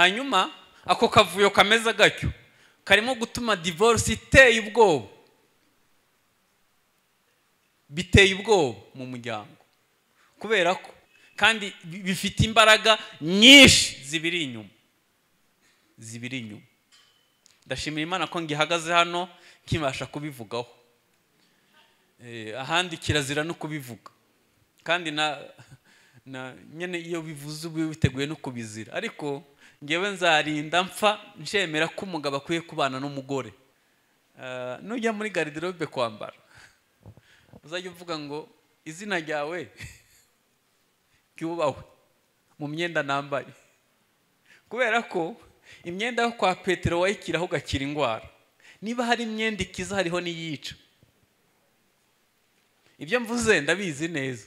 hanyuma ako kavuyo kameze gatyo karimo gutuma divorce iteye ubwoba biteye ubwoba mu muryango kubera ko kandi bi- bifite imbaraga nyinshi zibiri inyuma zibiri inyuma ndashimira imana ko ngihagaze hano nkibasha kubivugaho Eh, ahandi kirazira no kubivuga kandi na na nyine iyo bivuze uba witeguye no kubizira ariko ngewe nzarinda mpfa nshemera ko umugabo akwiye kubana n'umugore Eh, nujya muri garidirobe kwambara uzajya uvuga ngo izina ryawe ryubahwe mu myenda nambaye kubera ko imyenda yo kwa petero wayikiraho ugakira indwara niba hari imyenda ikiza hariho n'iyica ibyo mvuze ndabizi neza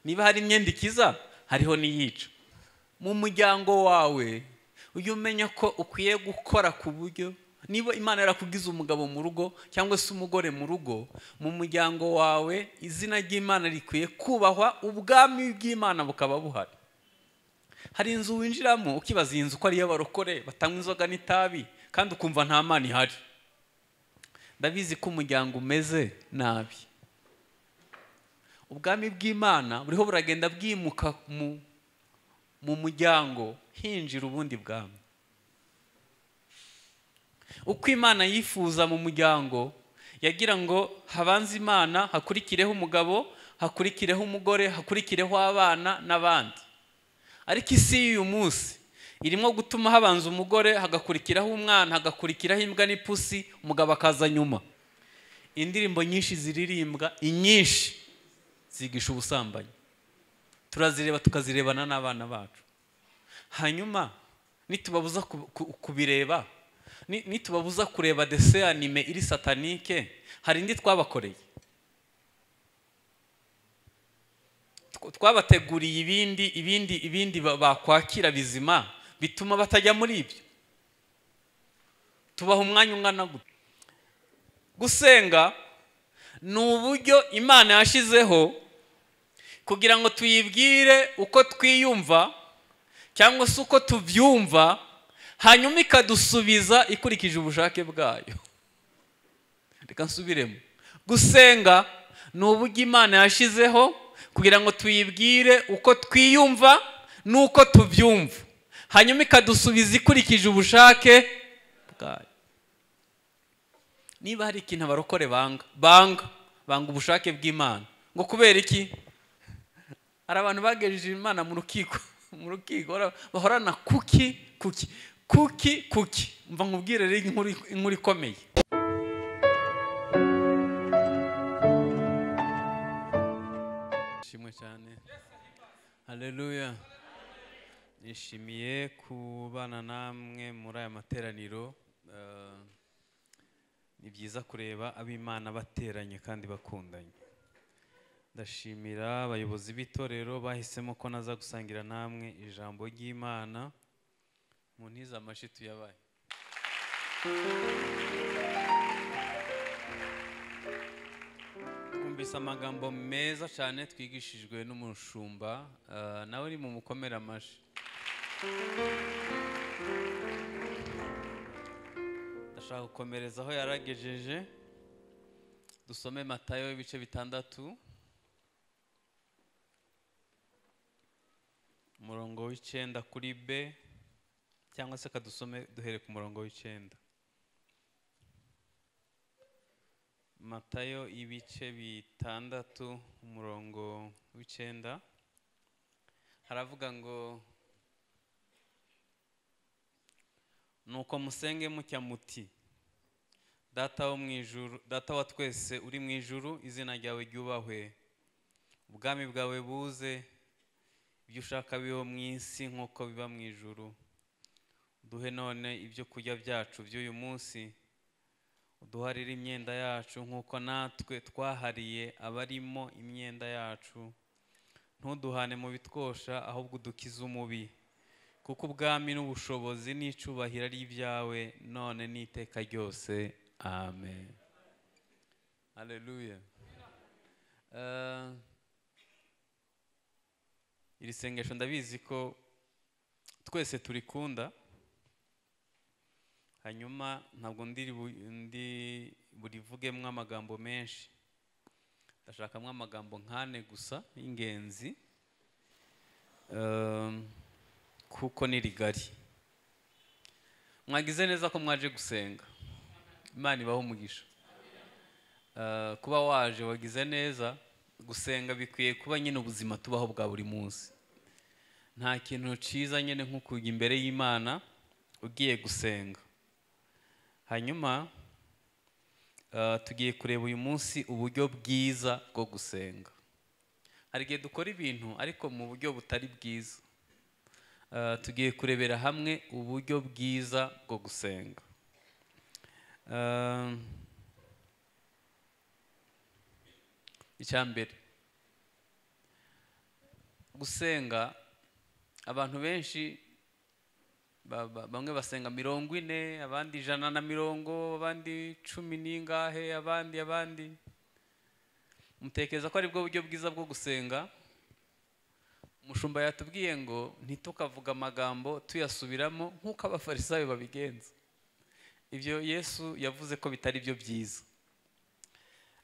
niba hari imyenda ikiza hariho n'iyica mu muryango wawe ujye umenya ko ukwiye gukora ku buryo niba imana yarakugize umugabo mu rugo cyangwa se umugore mu rugo mu muryango wawe izina ry'imana rikwiye kubahwa ubwami bw'imana bukaba buhari hari inzu winjiramo ukibaza iyi nzu ko ari iy'abarokore batanywa inzoga n'itabi kandi ukumva nta mana ihari ndabizi ko umuryango umeze nabi ubwami bw'imana buriho buragenda bwimuka mu mu muryango hinjira ubundi bwami uko imana yifuza mu muryango yagira ngo habanze imana hakurikireho umugabo hakurikireho umugore hakurikireho abana n'abandi ariko isi y'uyu munsi irimo gutuma habanza umugore hagakurikiraho umwana hagakurikiraho imbwa n'ipusi umugabo akaza nyuma indirimbo nyinshi ziririmbwa inyinshi zigisha ubusambanyi turazireba tukazirebana n'abana bacu hanyuma nitubabuza ku- ku- kubireba ni- nitubabuza kureba dese anime iri satanike hari indi twabakoreye Tw- twabateguriye ibindi ibindi ibindi ba- bakwakira bizima bituma batajya muri ibyo tubaha umwanya ungana gutya gusenga ni uburyo imana yashyizeho kugira ngo tuyibwire uko twiyumva cyangwa se uko tubyumva hanyuma ikadusubiza ikurikije ubushake bwayo reka nsubiremo gusenga ni uburyo imana yashyizeho kugira ngo tuyibwire uko twiyumva n'uko tubyumva hanyuma ikadusubiza ikurikije ubushake bwayo niba hari ikintu abarokore banga banga banga ubushake bw'imana ngo kubera iki hari abantu bagejeje imana mu rukiko mu rukiko bara- bahorana kuki kuki kuki kuki mva nkubwire rero inkuru inkuru ikomeye ishimwe cyane haleluya nishimiye kubana namwe muri aya materaniro Eh, ni byiza kureba ab'imana bateranye kandi bakundanye ndashimira abayobozi b'itorero bahisemo ko naza gusangira namwe ijambo ry'imana mu ntiza amashyi tuyabaye twumvise amagambo meza cyane twigishijwe n'umushumba eh, nawe ni mu mukomere amashyi ndashaka gukomereza aho yaragejeje dusome matayo ibice bitandatu umurongo w'icyenda kuri b cyangwa se kadusome duhere ku murongo w'icyenda matayo ibice bitandatu umurongo w'icyenda haravuga ngo nuko musenge mutya muti data wo mu ijuru data wa twese uri mu ijuru izina ryawe ryubahwe ubwami bwawe buze ibyo ushaka biho mu isi nk'uko biba mu ijuru duhe none ibyo kurya byacu by'uyu munsi uduharire imyenda yacu nk'uko natwe twahariye abarimo imyenda yacu ntuduhane mu bitwosha ahubwo udukize umubi kuko ubwami n'ubushobozi n'icubahiro ari ibyawe none n'iteka ryose amen haleluya Eh, iri sengesho ndabizi ko twese turikunda hanyuma ntabwo ndiri bu- ndi burivugemo amagambo menshi ndashakamo amagambo nkane gusa y'ingenzi Ehm, kuko ni rigari mwagize neza ko mwaje gusenga imana ibaho umugisha Eh, kuba waje wagize neza gusenga bikwiye kuba nyine ubuzima tubaho bwa buri munsi nta kintu cyiza nyine nko kujya imbere y'imana ugiye gusenga hanyuma eh, tugiye kureba uyu munsi uburyo bwiza bwo gusenga hari igihe dukora ibintu ariko mu buryo butari bwiza Eh, tugiye kurebera hamwe uburyo bwiza bwo gusenga Eh, icya mbere gusenga abantu benshi ba- ba- bamwe basenga mirongo ine abandi ijana na mirongo abandi cumi n'ingahe abandi abandi mutekereza ko ari bwo buryo bwiza bwo gusenga umushumba yatubwiye ngo ntitukavuge amagambo tuyasubiramo nk'uko abafarisayo babigenza ibyo yesu yavuze ko bitari byo byiza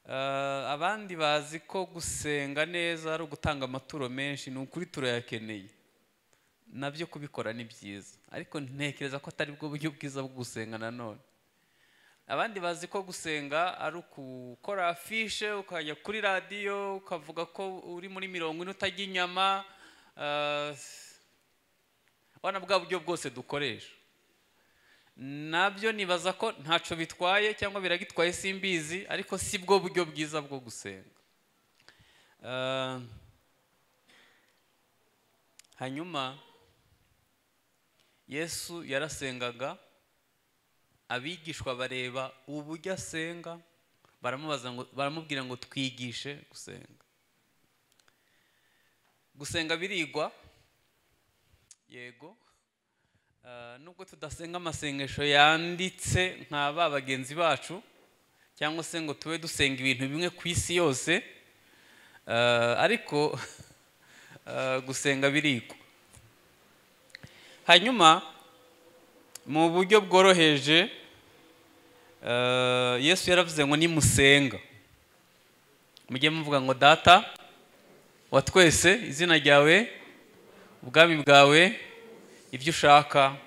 Eh, abandi bazi ko gusenga neza ari ugutanga amaturo menshi ni ukuri turayakeneye nabyo kubikora ni byiza ariko ntekereza ko atari bwo buryo bwiza bwo gusenga nanone abandi bazi ko gusenga ari ukukora afishe ukajya kuri radiyo ukavuga ko uri muri mirongo ine utajya inyama eh, urabona bwa buryo bwose dukoresha nabyo nibaza ko ntacyo bitwaye cyangwa biragitwaye simbizi ariko si bwo buryo bwiza bwo gusenga Eh, hanyuma yesu yarasengaga abigishwa bareba uburyo asenga baramubaza ngo baramubwira ngo twigishe gusenga gusenga birigwa yego Ah, nubwo tudasenga amasengesho yanditse nka ba bagenzi bacu cyangwa se ngo tube dusenga ibintu bimwe ku isi yose ah, ariko ah, gusenga birigwa hanyuma mu buryo bworoheje eh, yesu yaravuze ngo nimusenga mujye muvuga ngo data wa twese izina ryawe ubwami bwawe ibyo ushaka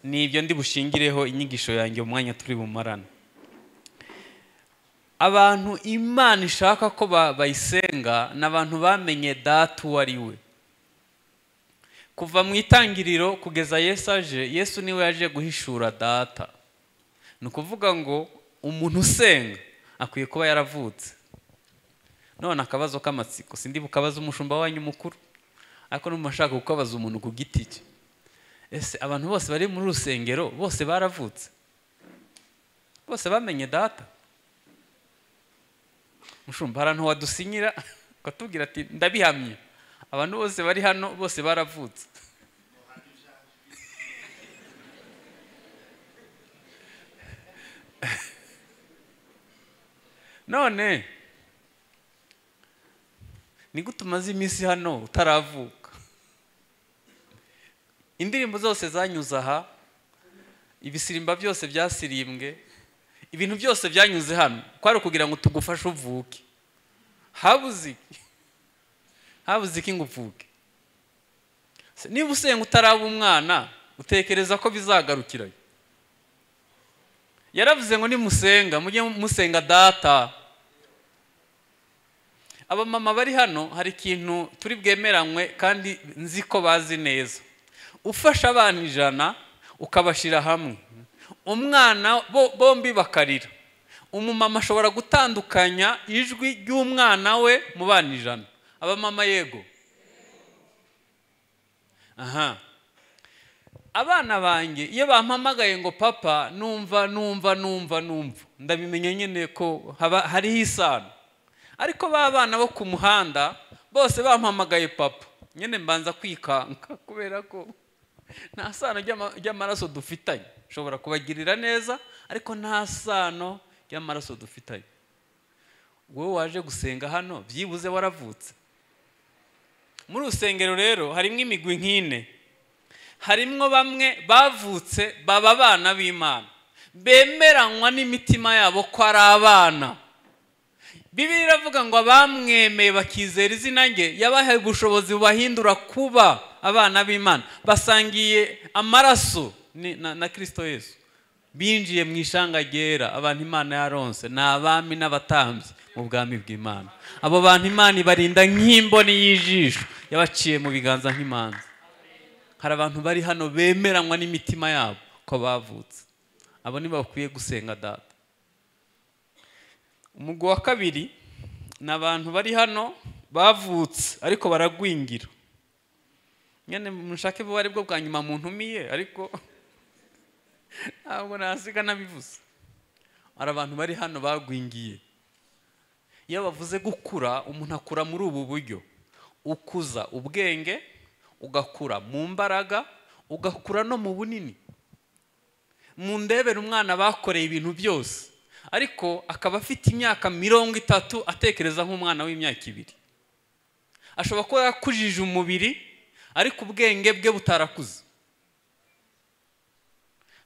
ni ibyo ndi bushingireho inyigisho yanjye mu mwanya turi bumarane abantu imana ishaka ko ba- bayisenga ni abantu bamenye data uwo ari we kuva mu itangiriro kugeza yesu aje yesu niwe yaje guhishura data ni ukuvuga ngo umuntu usenga akwiye kuba yaravutse none akabazo k'amatsiko sindi bukabaze umushumba wanyu mukuru ariko n'umuntu ashaka kukabaza umuntu ku giti cye ese abantu bose bari muri rusengero bose baravutse bose bamenye data mushumba hari ahantu wadusinyira ukatubwira ati ndabihamye abantu bose bari hano bose baravutse none ni gute umaze iminsi hano utaravuka indirimbo zose zanyuze aha ibisirimba byose byasirimbwe ibintu byose byanyuze hano kwari ukugira ngo tugufashe uvuke habuze iki habuze iki ngo uvuke Se- niba usenga utaraba umwana utekereza ko bizagarukirayo yaravuze ngo nimusenga mujye musenga data abamama bari hano hari ikintu turi bwemeranywe kandi nzi ko bazi neza ufasha abana ijana ukabashyira hamwe umwana bo- bombi bakarira umumama ashobora gutandukanya ijwi ry'umwana we mu bana ijana abamama yego aha abana banjye iyo bampamagaye ngo papa numva numva numva numva ndabimenya nyine ko haba hariho isano ariko ba bana bo ku muhanda bose bampamagaye papa nyine mbanza kwikanka kubera ko nta sano ry'ama- ry'amaraso dufitanye ushobora kubagirira neza ariko nta sano ry'amaraso dufitanye wowe waje gusenga hano byibuze waravutse muri urusengero rero harimo imigwi nk'ine harimwo bamwe bavutse baba abana b'imana bemeranywa n'imitima yabo ko ari abana bibiri iravuga ngo abamwemeye bakizera izina rye yabahaye ubushobozi bubahindura kuba abana b'imana basangiye amaraso ni- na na kirisito yesu binjiye mu ishanga ryera abantu imana yaronse ni abami n'abatambyi mu bwami bw'imana abo bantu imana ibarinda nk'imboni y'ijisho yabaciye mu biganza nk'imanza hari abantu bari hano bemeranywa n'imitima yabo ko bavutse abo ni bakwiye gusenga data umugwi wa kabiri ni abantu bari hano bavutse ariko baragwingira nyine mushake vuba aribwo bwa nyuma mu ntumiye ariko ntabwo nasiga nabivuze hari abantu bari hano bagwingiye iyo bavuze gukura umuntu akura muri ubu buryo ukuza ubwenge ugakura mu mbaraga ugakura no mu bunini mu ndebere umwana bakoreye ibintu byose ariko akaba afite imyaka mirongo itatu atekereza nk'umwana w'imyaka ibiri ashobora kuba yakujije umubiri ariko ubwenge bwe butarakuze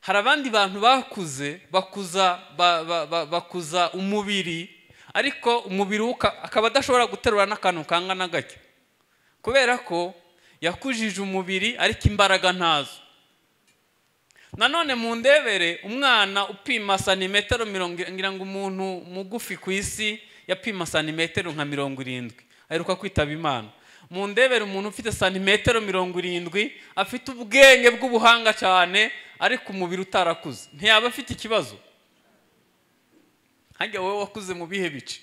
hari abandi bantu bakuze bakuza ba- ba- ba- bakuza umubiri ariko umubiri we uka- akaba adashobora guterura n'akantu kangana gatyo kubera ko yakujije umubiri ariko imbaraga ntazo nanone mu ndebere umwana upima santimetero mirongo ngira ngo umuntu mugufi ku isi yapima santimetero nka mirongo irindwi aheruka kwitaba imana mu ndebere umuntu ufite santimetero mirongo irindwi afite ubwenge bw'ubuhanga cyane ariko umubiri utarakuze ntiyaba afite ikibazo hajya wowe wakuze mu bihe bice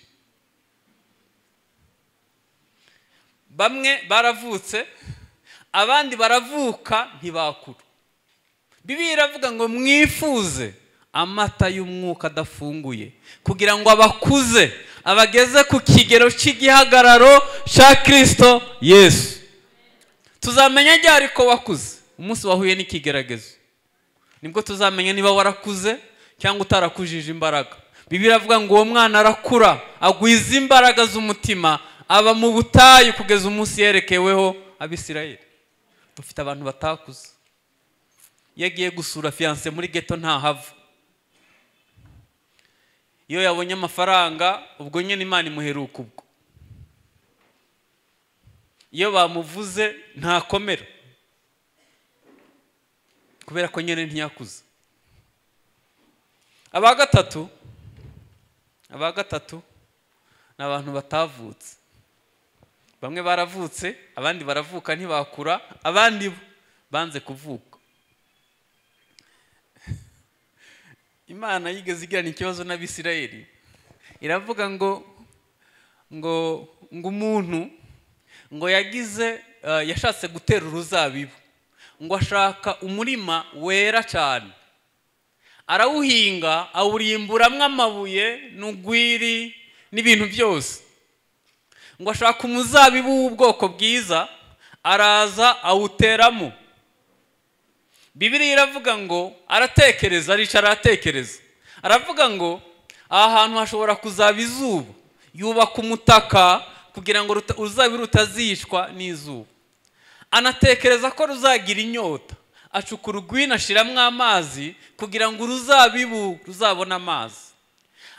bamwe baravutse abandi baravuka ntibakura bibiliya iravuga ngo mwifuze amata y'umwuka adafunguye kugira ngo abakuze abageze ku kigero cy'igihagararo cya kirisito yesu tuzamenya igihe ariko wakuze umunsi wahuye n'ikigeragezo nibwo tuzamenya niba warakuze cyangwa utarakujije imbaraga bibiliya iravuga ngo uwo mwana arakura agwiza imbaraga z'umutima aba mu butayu kugeza umunsi yerekeweho abisirayeli dufite abantu batakuze iyo agiye gusura fiyanse muri geto ntahava iyo yabonye amafaranga ubwo nyine imana imuheruka ubwo iyo bamuvuze ntakomera kubera ko nyine ntiyakuze aba gatatu aba gatatu ni abantu batavutse bamwe baravutse abandi baravuka ntibakura abandi bo banze kuvuka imana yigeze igirana ikibazo n'abisirayeli iravuga ngo ngo ngo umuntu ngo yagize eh, yashatse gutera uruzabibu ngo ashaka umurima wera cyane arawuhinga awurimburamo amabuye n'ugwiri n'ibintu byose ngo ashaka umuzabibu w'ubwoko bwiza araza awuteramo bibiliya iravuga ngo aratekereza aricara aratekereza aravuga ngo aha hantu hashobora kuzaba izuba yubaka umutaka kugira ngo ruta- uruzabibu rutazicwa n'izuba anatekereza ko ruzagira inyota acukura urwina ashiramo amazi kugira ngo uruzabibu ruzabone amazi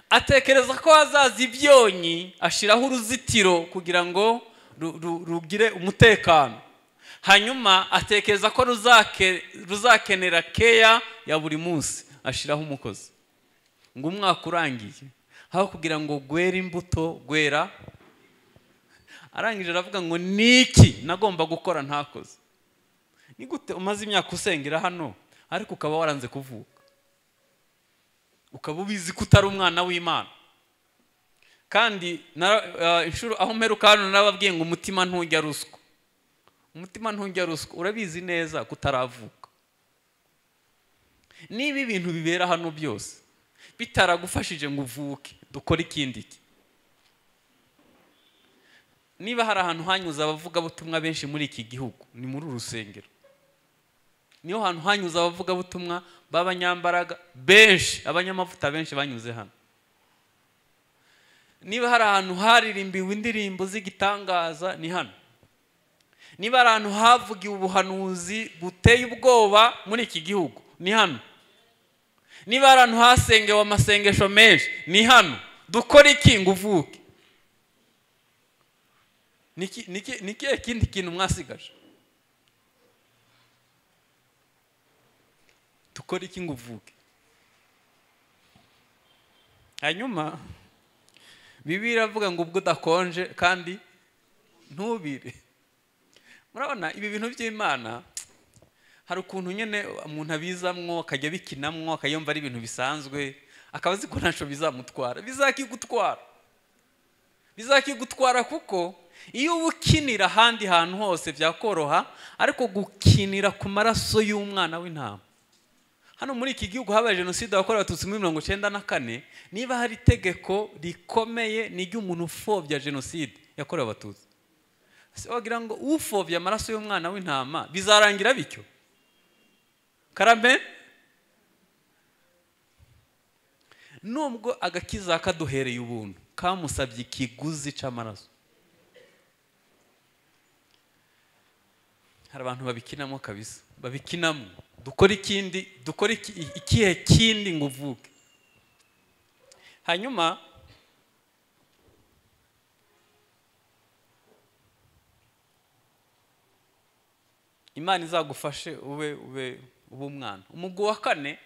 atekereza ko hazaza ibyonyi ashyiraho uruzitiro kugira ngo ru- ru- rugire umutekano hanyuma atekereza ko ruzake- ruzakenera keya ya buri munsi ashyiraho umukozi ngo umwaka urangiye aho kugira ngo gwere imbuto gwera arangije aravuga ngo niki nagomba gukora ntakoze ni gute umaze imyaka usengera hano ariko ukaba waranze kuvuka ukaba ubizi ko utari umwana w'imana kandi na- eh, inshuro aho mperuka hano narababwiye ngo umutima ntujya ruswa umutima ntujya ruswa urabizi neza ko utaravuka niba ibintu bibera hano byose bitaragufashije ngo uvuke dukore ikindi ki? niba hari ahantu hanyuze abavugabutumwa benshi muri iki gihugu ni muri uru rusengero niho hantu hanyuze abavugabutumwa b'abanyambaraga benshi abanyamavuta benshi banyuze hano niba hari ahantu haririmbiwe indirimbo z'igitangaza ni hano niba ahantu havugiwe ubuhanuzi buteye ubwoba muri iki gihugu ni hano niba ahantu hasengewe amasengesho menshi ni hano dukore iki ngo uvuke ni kihe kindi kintu mwasigaje dukore iki ngo uvuke hanyuma bibi iravuga ngo ubwo udakonje kandi ntubire murabona ibi bintu by'imana hari ukuntu nyine umuntu abizamwo akajya abikinamwo akayumva ari ibintu bisanzwe akaba azi ko ntacyo bizamutwara bizakigutwara bizakigutwara kuko iyo uba ukinira ahandi hantu hose byakoroha ariko gukinira ku maraso y'umwana w'intama hano muri iki gihugu habaye jenoside yakorewe abatutsi muri mirongo icyenda na kane niba hari itegeko rikomeye ni iry'umuntu upfobya jenoside yakorewe abatutsi wagira ngo ufobye amaraso y'umwana w'intama bizarangira bityo karame nubwo agakiza kaduhereye ubuntu kamusabye ikiguzi cy'amaraso hari abantu babikinamo kabisa babikinamo dukora ikindi dukora ikihe kindi ngo uvuke hanyuma imana izagufashe ube ube ube umwana umugwi wa kane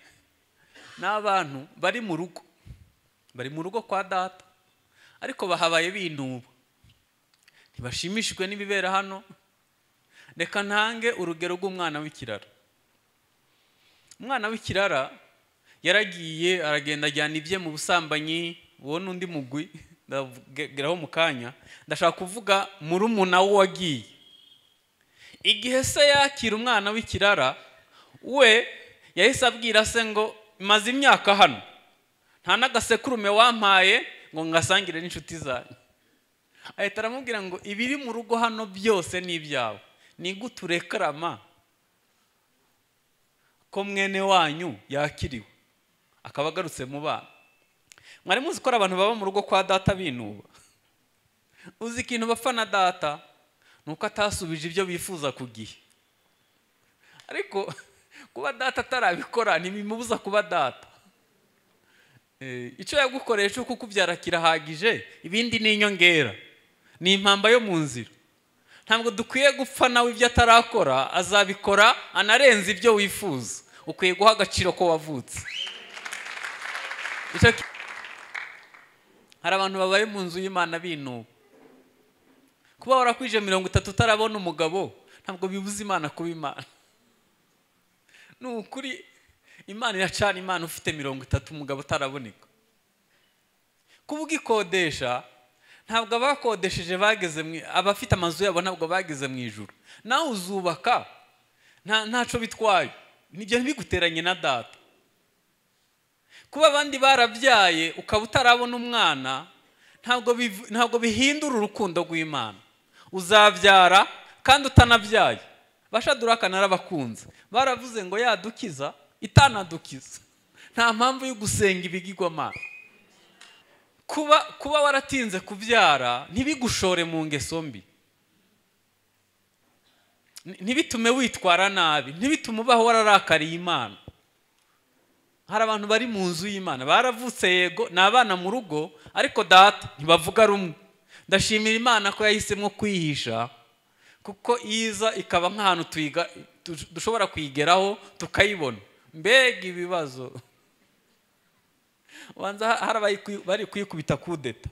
ni abantu bari mu rugo bari mu rugo kwa data ariko bahabaye binuba ntibashimishijwe n'ibibera hano reka ntange urugero rw'umwana w'ikiraro umwana w'ikirara yaragiye aragenda ajyana ibye mu busambanyi wowe n'undi mugwi ndabwiraho mu kanya ndashaka kuvuga murumuna we wagiye igihe se yakira umwana w'ikirara we yahise abwira se ngo maze imyaka hano nta n'agasekurume wampaye ngo ngasangire n'inshuti zanyu ahita aramubwira ngo ibiri mu rugo hano byose ni ibyawe nigute urekarama ko mwene wanyu yakiriwe akaba agarutse mu bana mwari muzi ko ari abantu baba mu rugo kwa data binuba uzi ikintu bapfa na data ni uko atasubije ibyo bifuza ku gihe ariko kuba data atarabikora ntibimubuza kuba data icyo yagukoreye cyo kukubyara kirahagije ibindi ni inyongera ni impamba yo mu nzira ntabwo dukwiye gupfa nawe ibyo atarakora azabikora anarenze ibyo wifuza ukwiye guha agaciro ko wavutse hari abantu babaye mu nzu y'imana binuba kuba warakwije mirongo itatu utarabona umugabo ntabwo bibuza imana kuba imana ni ukuri imana iracana imana ufite mirongo itatu umugabo utaraboneka kuba ugikodesha ntabwo abakodesheje bageze abafite amazu yabo ntabwo bageze mu ijoro nawe uzubaka ntacyo bitwaye nibyo ntibiguteranye na data kuba abandi barabyaye ukaba utarabona umwana ntabwo bihindura urukundo rw'imana uzabyara kandi utanabyaye bashaduraka narabakunze baravuze ngo yadukiza itanadukiza nta mpamvu yo gusenga ibigirwamana kuba kuba waratinze kubyara ntibigushore mu ngeso mbi ntibitume witwara nabi ntibitume ubaho wararakariye imana hari abantu bari mu nzu y'imana baravutse yego ni abana mu rugo ariko data ntibavuga rumwe ndashimira imana ko yahisemo kwihisha kuko iza ikaba nk'ahantu dushobora kuyigeraho tukayibona mbega ibibazo banza hari bari kuyikubita kudeta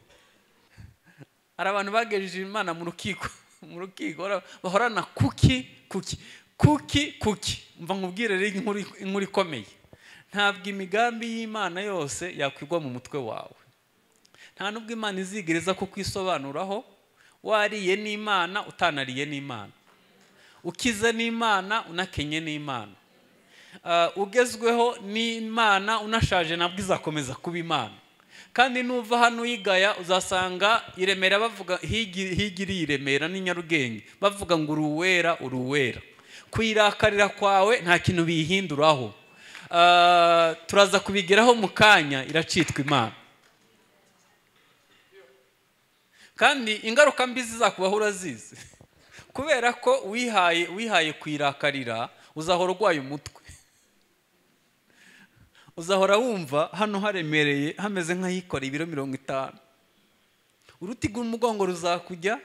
hari abantu bagejeje imana mu rukiko mu rukiko bahorana kuki kuki kuki kuki mva nkubwire rero inkuru ikomeye ntabwo imigambi y'imana yose yakwigwa mu mutwe wawe nta nubwo imana izigereza ko kwisobanuraho wariye n'imana utanariye n'imana ukize n'imana unakenye n'imana ugezweho n'imana unashaje nabwo izakomeza kuba imana kandi nuva hano uyigaya uzasanga i remera bavuga higiri i remera n'i nyarugenge bavuga ngo uri uwera uri uwera kuyirakarira kwawe nta kintu biyihinduraho turaza kubigeraho mu kanya iracitwa imana kandi ingaruka mbi zizakubaho urazizi kubera ko wihaye wihaye kuyirakarira uzahora urwaye umutwe uzahora wumva hano haremereye hameze nk'ahikora ibiro mirongo itanu urutiga umugongo ruzakujya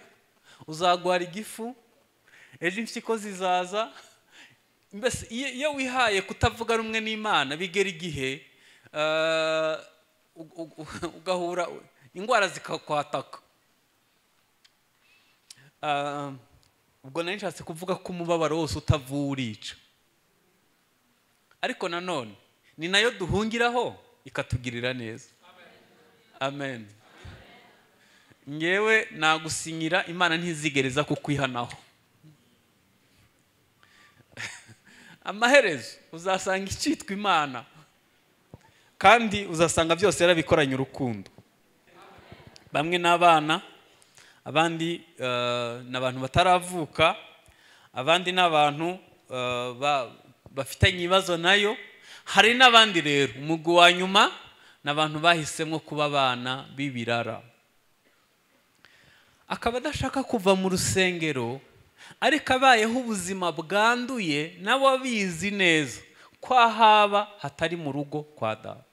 uzagwara igifu ejo impyiko zizaza mbese iyo iyo wihaye kutavuga rumwe n'imana bigera igihe eh, u- u- u- ugahura indwara zikakwataka Ah, ubwo nari nshatse kuvuga ko umubabaro wose utavura urica ariko nanone ni nayo duhungiraho ikatugirira neza amen ngewe nagusinyira imana ntizigereza kukwihanaho amaherezo uzasanga icyitwa imana kandi uzasanga byose yarabikoranye urukundo bamwe n'abana abandi eh, ni abantu bataravuka abandi ni abantu eh, ba- bafitanye ibibazo nayo hari n'abandi rero umugwi wa nyuma ni abantu bahisemo kuba abana b'ibirara akaba adashaka kuva mu rusengero ariko abayeho ubuzima bwanduye nabo abizi neza ko ahaba hatari mu rugo kwa data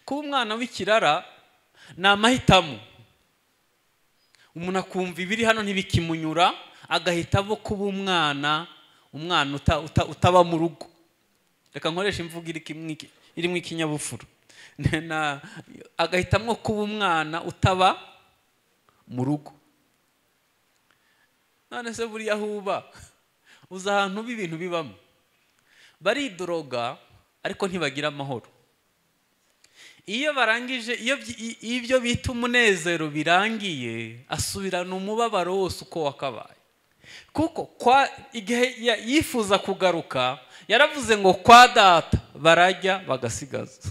kuba umwana w'ikirara ni amahitamo umuntu akumva ibiri hano ntibikimunyura agahitamo kuba umwana umwana uta- uta- utaba mu rugo reka nkoresha imvugo iri kimwe iki- irimo ikinyabupfura Na- na- agahitamo kuba umwana utaba mu rugo none se buriya ahuba uzi ahantu uba ibintu bibamo baridoroga ariko ntibagira amahoro iyo barangije iyo byi- i- ibyo bita umunezero birangiye asubirana umubabaro wose uko wakabaye kuko kwa igihe ya- yifuza kugaruka yaravuze ngo kwa data barajya bagasigaza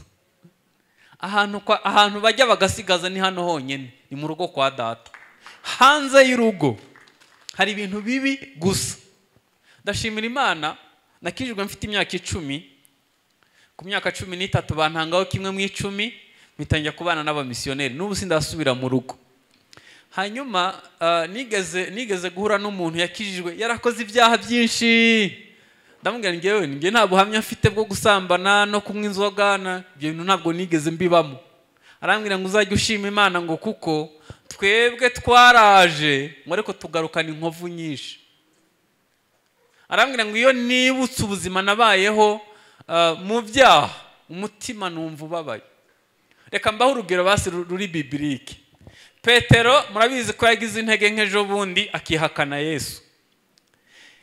ahantu kwa- ahantu bajya bagasigaza ni hano honyine ni mu rugo kwa data hanze y'urugo hari ibintu bibi gusa ndashimira imana nakijijwe mfite imyaka icumi ku myaka cumi n'itatu bantangaho kimwe mu icumi mpita kubana n'abamisiyoneri n'ubu sindasubira mu rugo hanyuma ah, nigeze nigeze guhura n'umuntu yakijijwe yarakoze ibyaha byinshi ndamubwira ngewe njye nta buhamya mfite bwo gusambana no kunywa inzoga na ibyo bintu ntabwo nigeze mbibamo arambwira ngo uzajye ushima imana ngo kuko twebwe twaraje ngo ariko tugarukana inkovu nyinshi arambwira ngo iyo nibutse ubuzima nabayeho ah, mu byaha umutima numva ubabaye reka mbaho urugero basi ru- ruri bibirike petero murabizi ko yagize intege nk'ejo bundi akihakana yesu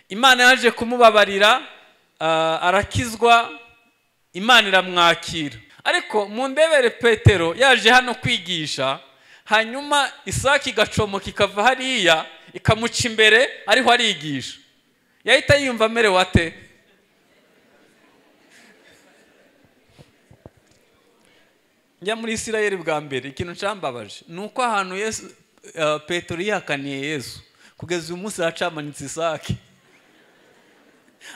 imana yaje kumubabarira ah, arakizwa imana iramwakira ariko mu ndebere petero yaje hano kwigisha hanyuma isake igacomoka ikava hariya ikamuca imbere ariho arigisha yahita yiyumva amerewe ate njya muri isirayeli bwa mbere ikintu cyambabaje ni uko ahantu yesu eh, petero yihakaniye yesu kugeza uyu munsi hacamanitse isake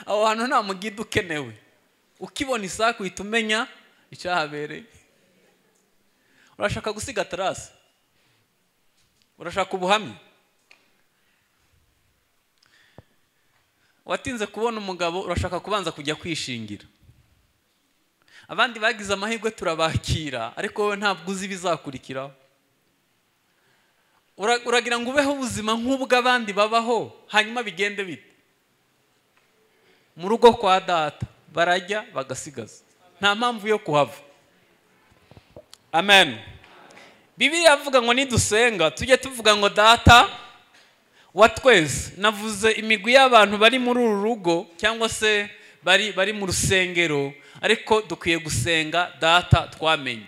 aho hantu nta mugida ukenewe ukibona isake uhita umenya icyahabereye urashaka gusiga tarasi urashaka ubuhamya watinze kubona umugabo urashaka kubanza kujya kwishingira abandi bagize amahirwe turabakira ariko wowe ntabwo uzi ibizakurikiraho Ura- uragira ngo ubeho ubuzima nk'ubwo abandi babaho hanyuma bigende bite mu rugo kwa data barajya bagasigaza nta mpamvu yo kuhava amen bibiliya avuga ngo nidusenga tujye tuvuga ngo data wa twese navuze imigwi y'abantu bari muri uru rugo cyangwa se bari bari mu rusengero ariko dukwiye gusenga data twamenye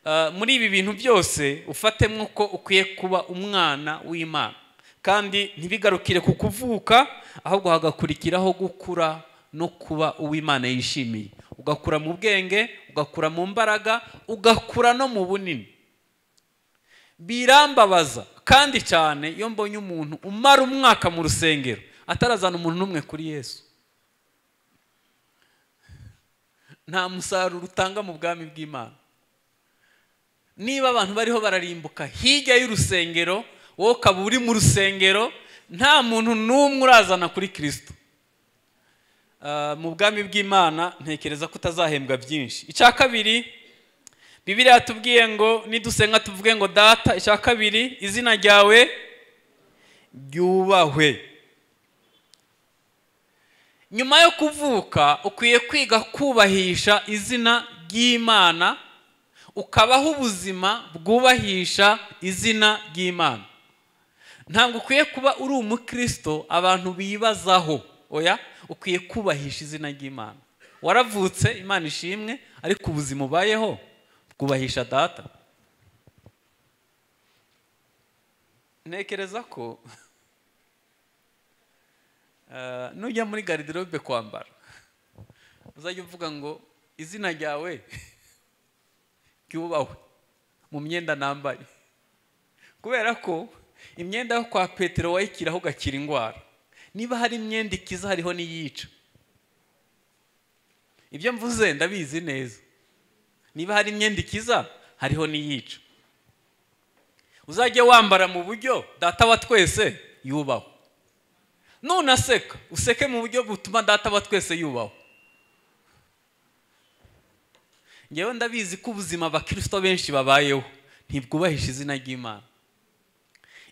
Uh, muri ibi bintu byose ufate nk'uko ukwiye kuba umwana w'imana kandi ntibigarukire ku kuvuka ahubwo hagakurikiraho gukura no kuba uw'imana yishimiye ugakura mu bwenge ugakura mu mbaraga ugakura no mu bunini birambabaza kandi cyane iyo mbonye umuntu umara umwaka mu rusengero atarazana umuntu n'umwe kuri yesu nta musaruro utanga mu bwami bw'imana niba abantu bariho bararimbuka hirya y'urusengero wowe ukaba uri mu rusengero nta muntu n'umwe urazana kuri kirisito Ah, mu bwami bw'imana ntekereza ko utazahembwa byinshi icya kabiri bibiriya yatubwiye ngo nidusenga tuvuge ngo data icya kabiri izina ryawe ryubahwe nyuma yo kuvuka ukwiye kwiga kubahisha izina ry'imana ukabaho ubuzima bwubahisha izina ry'imana ntabwo ukwiye kuba uri umukristo abantu bibazaho oya ukwiye kubahisha izina ry'imana waravutse imana ishimwe ariko ubuzima ubayeho bwubahisha data ntekereza ko eh, nujya muri garidirobe kwambara uzajya uvuga ngo izina ryawe ryubahwe mu myenda nambaye kubera ko imyenda yo kwa petero wayikiraho ugakira indwara niba hari imyenda ikiza hariho n'iyica ibyo mvuze ndabizi neza niba hari imyenda ikiza hariho n'iyica uzajye wambara mu buryo data wa twese yubaho nunaseka useke mu buryo butuma data wa twese yubaho ngewe ndabizi ko ubuzima abakirisito benshi babayeho ntibwubahisha izina ry'imana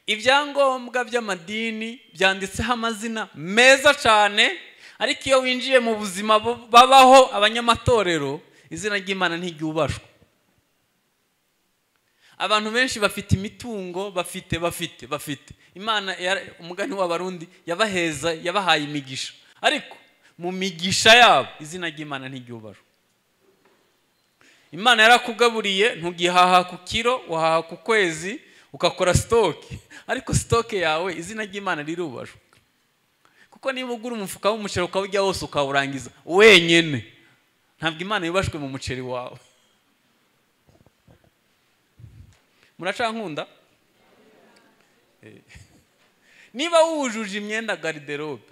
ibyangombwa by'amadini byanditseho amazina meza cyane ariko iyo winjiye mu buzima bu- babaho abanyamatorero izina ry'imana ntiryubashwa abantu benshi bafite imitungo bafite bafite bafite imana yara- umugani w'abarundi yabaheza yabahaye imigisha ariko mu migisha yabo izina ry'imana ntiryubashwa imana yarakugaburiye ntugihaha ku kiro wahaha ku kwezi ukakora sitoke ariko sitoke yawe izina ry'imana rirubashwe kuko niba ugura umufuka w'umuceri ukawujya wose ukawurangiza wenyine ntabwo imana yubashwe mu muceri wawe muracankunda Eh. niba wujuje imyenda gariderobe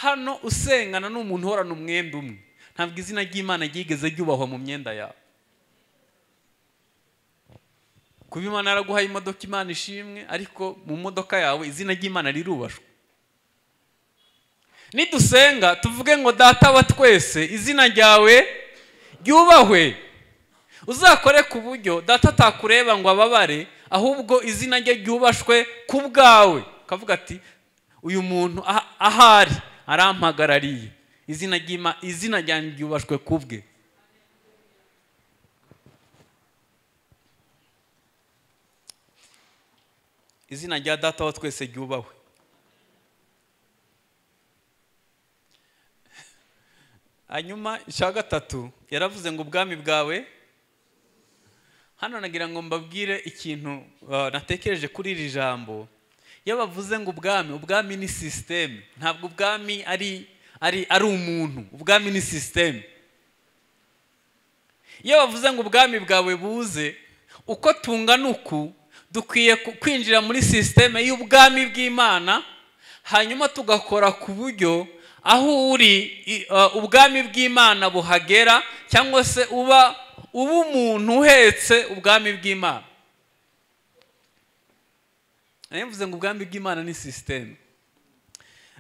hano usengana n'umuntu uhorana umwenda umwe ntabwo izina ry'imana ryigeze ryubahwa mu myenda yawe kuba imana yaraguhaye imodoka imana ishimwe ariko mu modoka yawe izina ry'imana rirubashwe nidusenga tuvuge ngo data wa twese izina ryawe ryubahwe uzakore ku buryo data atakureba ngo ababare ahubwo izina rye ryubashwe ku bwawe ukavuga ati uyu muntu aha- ahari arampagarariye izina ry'ima- izina ryanjye ryubashwe ku bwe izina rya data wa twese ryubahwe hanyuma icya gatatu yaravuze ngo ubwami bwawe hano nagira ngo mbabwire ikintu uh, natekereje kuri iri jambo iyo bavuze ngo ubwami ubwami ni sisiteme ntabwo ubwami ari ari ari umuntu ubwami ni sisiteme iyo bavuze ngo ubwami bwawe buze uko tungana uku dukwiye ku- kwinjira muri sisiteme y'ubwami bw'imana hanyuma tugakora ku buryo aho uri i- uh, ubwami bw'imana buhagera cyangwa se uba uba umuntu uhetse ubwami bw'imana nayo mvuze ngo ubwami bw'imana ni sisiteme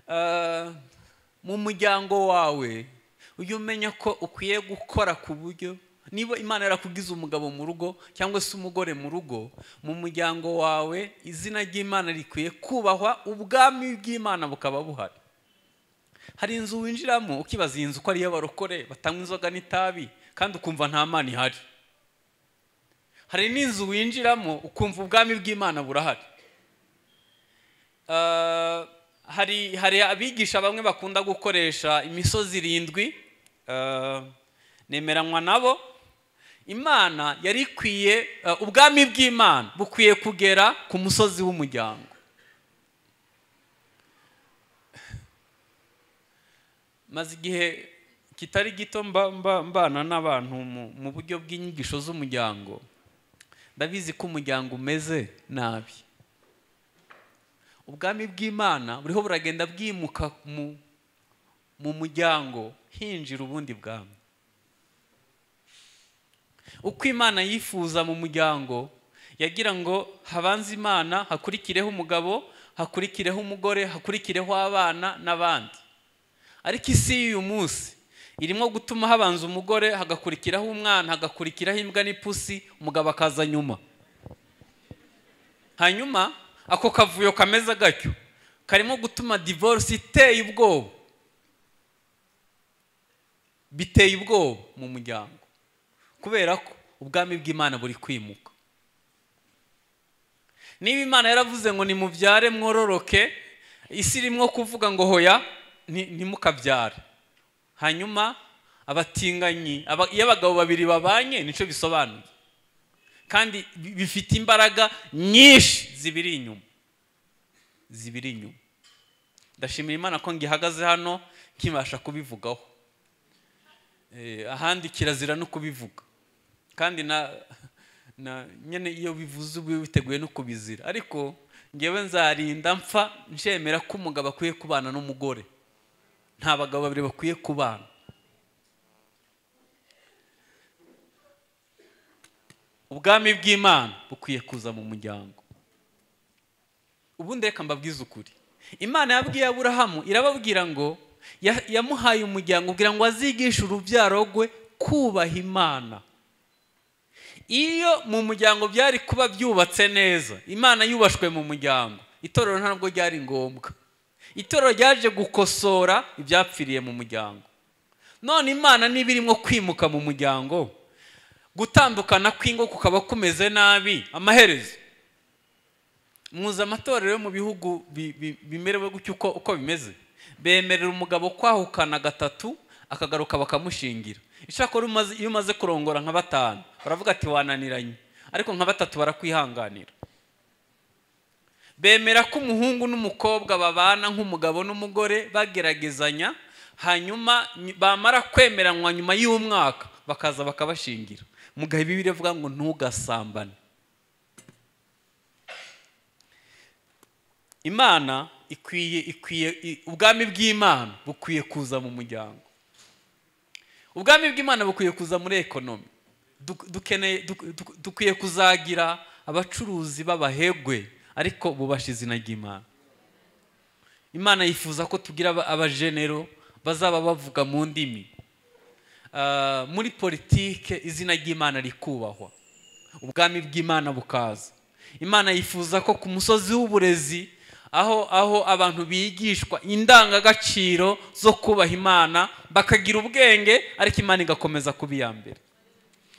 Uh, mu muryango wawe ujye umenya ko ukwiye gukora ku buryo niba imana yarakugize umugabo mu rugo cyangwa se umugore mu rugo mu muryango wawe izina ry'imana rikwiye kubahwa ubwami bw'imana bukaba buhari hari inzu winjiramo ukibaza iyi nzu ko ari iy'abarokore batanywa inzoga n'itabi kandi ukumva nta mana ihari hari n'inzu winjiramo ukumva ubwami bw'imana burahari Uh, hari hari abigisha bamwe bakunda gukoresha imisozi irindwi uh, nemeranywa nabo imana yari ikwiye uh, ubwami bw'imana bukwiye kugera ku musozi w'umuryango maze igihe kitari gito mba- mba- mbana n'abantu mu- mu buryo bw'inyigisho z'umuryango ndabizi ko umuryango umeze nabi ubwami bw'imana buriho buragenda bwimuka mu mu muryango hinjira ubundi bwami uko imana yifuza mu muryango yagira ngo habanze imana hakurikireho umugabo hakurikireho umugore hakurikireho abana n'abandi ariko isi y'uyu munsi irimo gutuma habanza umugore hagakurikiraho umwana hagakurikiraho imbwa n'ipusi umugabo akaza nyuma hanyuma ako kavuyo kameze gatyo karimo gutuma divorce iteye ubwoba biteye ubwoba mu muryango kubera ko ubwami bw'imana buri kwimuka niba imana yaravuze ngo nimubyare mwororoke isi irimo kuvuga ngo hoya ni- ntimukabyare hanyuma abatinganyi aba- iyo abagabo babiri babanye nicyo bisobanuye kandi bi- bifite imbaraga nyinshi zibiri inyuma zibiri inyuma ndashimira imana ko ngihagaze hano nkibasha kubivugaho Eh, ahandi kirazira no kubivuga kandi na na nyine iyo bivuze uba witeguye no kubizira ariko ngewe nzarinda mpfa nshemera ko umugabo akwiye kubana n'umugore nta bagabo babiri bakwiye kubana ubwami bw'imana bukwiye kuza mu muryango ubundi reka mbabwize ukuri imana yabwiye aburahamu irababwira ngo ya- yamuhaye umuryango kugira ngo azigishe urubyaro rwe kubaha imana iyo mu muryango byari kuba byubatse neza imana yubashwe mu muryango itorero ntabwo ryari ngombwa itorero ryaje gukosora ibyapfiriye mu muryango none imana niba irimo kwimuka mu muryango gutandukana kw'ingo kukaba kumeze nabi amaherezo muzi amatorero yo mu bihugu bi- bi- bimerewe gutyo uko uko bimeze bemerera umugabo kwahukana gatatu akagaruka bakamushingira ishakora umaze- iyo umaze kurongora nka batanu baravuga ati wananiranye ariko nka batatu barakwihanganira bemera ko umuhungu n'umukobwa babana nk'umugabo n'umugore bageragezanya hanyuma ny- bamara kwemeranywa nyuma y'umwaka bakaza bakabashingira mugahe bibiri avuga ngo ntugasambane imana ikwiye ikwiye i- ubwami bw'imana bukwiye kuza mu muryango ubwami bw'imana bukwiye kuza muri ekonomi Duk- dukeneye duk- duk- dukwiye kuzagira abacuruzi b'abahegwe ariko bubasha izina ry'imana imana yifuza ko tugira aba- abajenero bazaba bavuga mu ndimi Ah, muri politike izina ry'imana rikubahwa ubwami bw'imana bukaza imana yifuza ko ku musozi w'uburezi aho aho abantu bigishwa indangagaciro zo kubaha imana bakagira ubwenge ariko imana igakomeza kuba iya mbere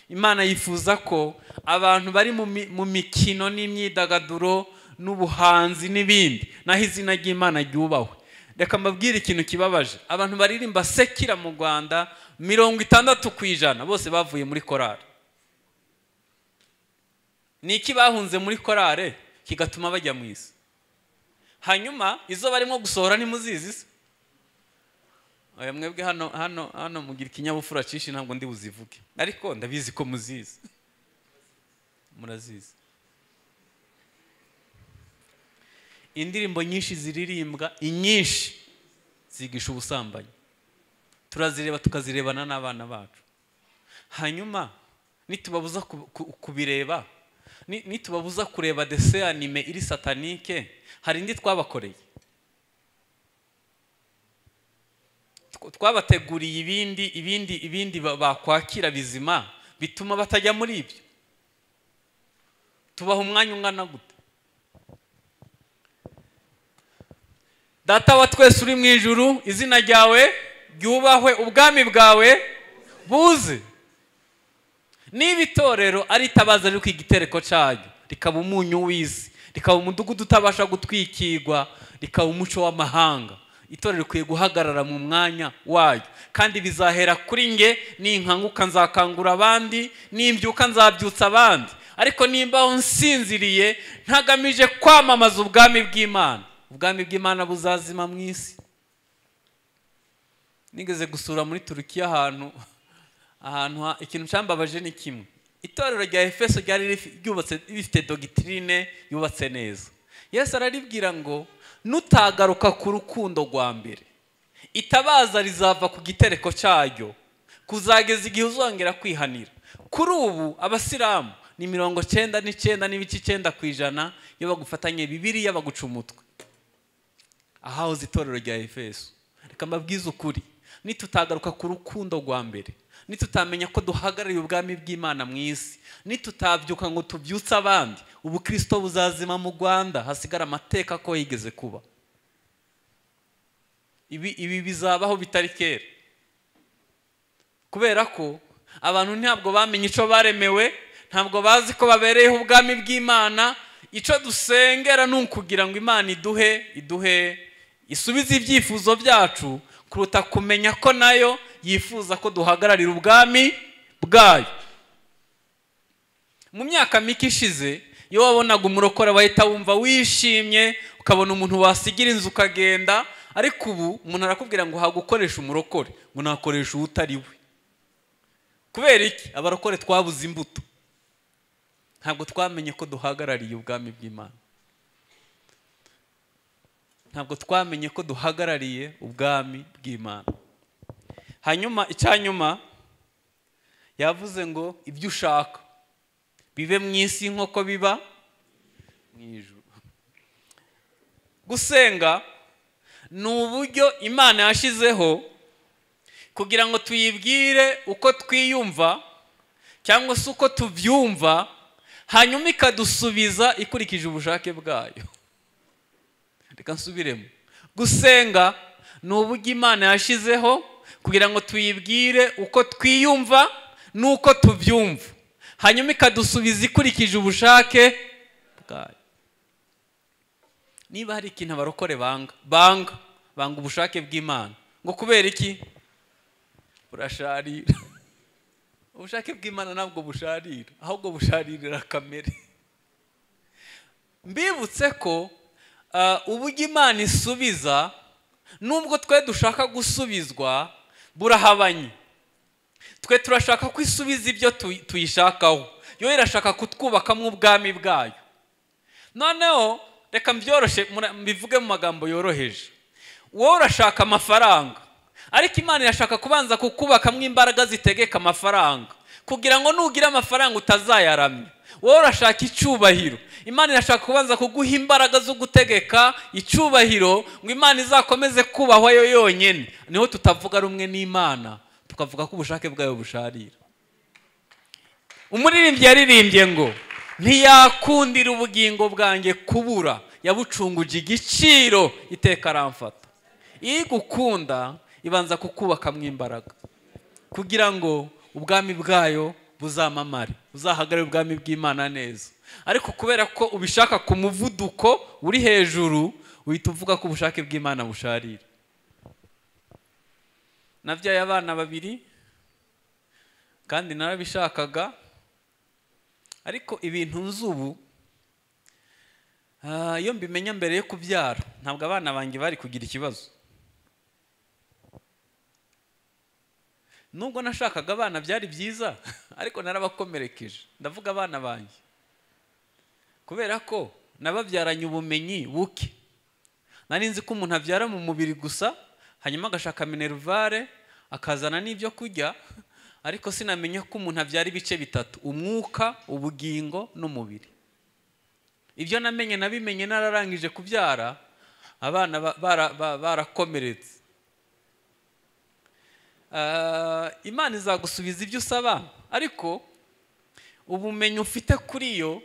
imana yifuza ko abantu bari mu mi- mu mikino n'imyidagaduro n'ubuhanzi n'ibindi naho izina ry'imana ryubahwe reka mbabwire ikintu kibabaje abantu baririmba sekira mu rwanda mirongo itandatu ku ijana bose bavuye muri korari ni iki bahunze muri korare kigatuma bajya mu isi hanyuma izo barimo gusohora ntimuzizi se oya mwebwe hano hano hano mugira ikinyabupfura cyinshi ntabwo ndi buzivuge ariko ndabizi ko muzizi murazizi indirimbo nyinshi ziririmbwa inyinshi zigisha ubusambanyi turazireba tukazirebana n'abana bacu hanyuma nitubabuza ku- ku- kubireba ni- nitubabuza kureba dese anime iri satanike hari indi twabakoreye Tw- twabateguriye ibindi ibindi ibindi ba- bakwakira bizima bituma batajya muri ibyo tubaha umwanya ungana gute data wa twese uri mu ijuru izina ryawe ryubahwe ubwami bwawe buze niba itorero ari itabaza riri kwiga itereko cyaryo rikaba umunyu w'isi rikaba umudugudu utabasha gutwikirwa rikaba umuco w'amahanga itorero rikwiye guhagarara mu mwanya waryo kandi bizahera kuri nge ninkanguka nzakangura abandi nimbyuka nzabyutsa abandi ariko nimba aho nsinziriye ntagamije kwamamaza ubwami bw'imana ubwami bw'imana buzazima mu isi nigeze gusura muri turukiya ahantu ahantu ha- ikintu cyambabaje ni kimwe itorero rya efeso ryari rifi- ryubatse rifite dogitirine yubatse neza yesu araribwira ngo nutagaruka ku rukundo rwa mbere itabaza rizava ku gitereko cyaryo kuzageza igihe uzongera kwihanira kuri ubu abasilamu ni mirongo cyenda n'icyenda n'ibice icyenda ku ijana iyo bagufatanye bibiriya baguca umutwe ahahoze itorero rya efeso reka mbabwize ukuri nitutagaruka ku rukundo rwa mbere nitutamenya ko duhagarariye ubwami bw'imana mu isi nitutabyuka ngo tubyutse abandi ubukirisito buzazima mu rwanda hasigara amateka ko yigeze kuba ibi ibi bizabaho bitari kera kubera ko abantu ntabwo bamenye icyo baremewe ntabwo bazi ko babereyeho ubwami bw'imana icyo dusengera ni ukugira ngo imana iduhe iduhe isubize ibyifuzo byacu kuruta kumenya ko nayo yifuza ko duhagararira ubwami bwayo mu myaka mike ishize iyo wabonaga umurokore wahita wumva wishimye ukabona umuntu wasigira inzu ukagenda ariko ubu umuntu arakubwira ngo hagukoresha umurokore ngo nakoresha uwo utari we kubera iki abarokore twabuze imbuto ntabwo twamenye ko duhagarariye ubwami bw'imana ntabwo twamenye ko duhagarariye ubwami bw'imana hanyuma icyanyuma yavuze ngo ibyo ushaka bibe mu isi nk'uko biba mu ijuru gusenga ni uburyo imana yashyizeho kugira ngo tuyibwire uko twiyumva cyangwa se uko tubyumva hanyuma ikadusubiza ikurikije ubushake bwayo reka nsubiremo gusenga ni uburyo imana yashyizeho kugira ngo tuyibwire uko twiyumva n'uko tubyumva hanyuma ikadusubiza ikurikije ubushake bwayo niba hari ikintu abarokore banga banga banga ubushake bw'imana ngo kubera iki burasharira ubushake bw'imana ntabwo busharira ahubwo busharirira kamere mbibutse ko uburyo imana isubiza nubwo twe dushaka gusubizwa burahabanye twe turashaka ko isubiza ibyo tuyishakaho yo irashaka kutwubakamo ubwami bwayo noneho reka mbyoroshye mbivuge mu magambo yoroheje wowe urashaka amafaranga ariko imana irashaka kubanza kukubakamo imbaraga zitegeka amafaranga kugira ngo nugira amafaranga utazayaramya wowe urashaka icyubahiro imana irashaka kubanza kuguha imbaraga zo gutegeka icyubahiro ngo imana izakomeze kubahwa yo yonyine niho tutavuga rumwe n'imana tukavuga ko ubushake bwayo busharira umuririmbyi yaririmbye ngo ntiyakundira ubugingo bwanjye kubura yabucunguje igiciro iteka aramfata iyo igukunda ibanza kukubakamo imbaraga kugira ngo ubwami bwayo buzamamare uzahagarare ubwami bw'imana neza ariko kubera ko ubishaka ku muvuduko uri hejuru uhita uvuga ko ubushake bw'imana busharira nabyaye abana babiri kandi narabishakaga ariko ibintu nzi ubu iyo mbimenya mbere yo kubyara ntabwo abana banjye bari kugira ikibazo nubwo nashakaga abana byari byiza ariko narabakomerekeje ndavuga abana banjye kubera ko nababyaranye ubumenyi buke nari nzi ko umuntu abyara mu mubiri gusa hanyuma agashaka minerivare akazana n'ibyo kurya ariko sinamenya ko umuntu abyara ibice bitatu umwuka ubugingo n'umubiri ibyo namenye nabimenye nararangije kubyara abana barakomeretse imana izagusubiza ibyo usaba ariko ubumenyi ufite kuri yo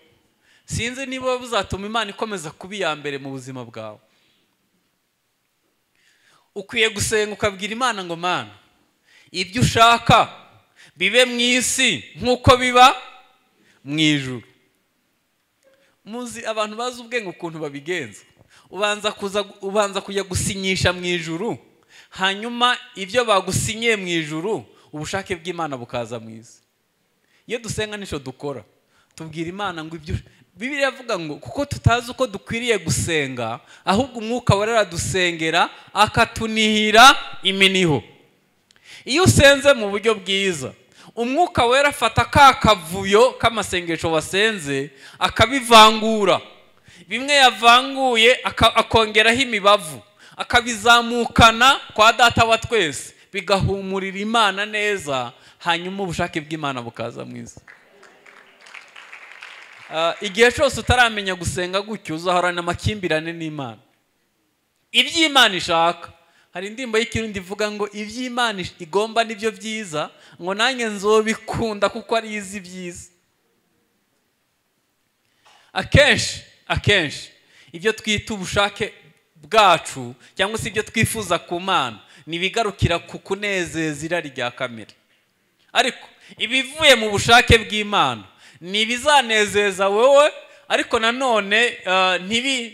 sinzi niba buzatuma imana ikomeza kuba iya mbere mu buzima bwawe ukwiye gusenga ukabwira imana ngo mana ibyo ushaka bibe mu isi nk'uko biba mu ijuru muzi abantu bazi ubwenge ukuntu babigenza ubanza kujya gusinyisha mu ijuru hanyuma ibyo bagusinyiye mu ijuru ubushake bw'imana bukaza mu isi iyo dusenga nicyo dukora tubwira imana ngo ibyo bibiri yavuga ngo kuko tutazi uko dukwiriye gusenga ahubwo umwuka warera dusengera akatunihira iminiho iyo usenze mu buryo bwiza umwuka wera afata ka kavuyo k'amasengesho wasenze akabivangura bimwe yavanguye akongeraho imibavu akabizamukana kwa data wa twese bigahumurira imana neza hanyuma ubushake bw'imana bukaza mu isi Ah, igihe cyose utaramenya gusenga gutyo uzahorana amakimbirane n'imana iby'imana ishaka hari indirimbo y'ikirundi ivuga ngo iby'imana ish- igomba nibyo byiza ngo nanjye nzobikunda kuko ari izi ibyiza akenshi akenshi ibyo twita ubushake bwacu cyangwa se ibyo twifuza ku mana ni ibigarukira ku kunezeza irari rya kamere ariko ibivuye mu bushake bw'imana ni ibizanezeza wowe ariko nanone ah, ntibi-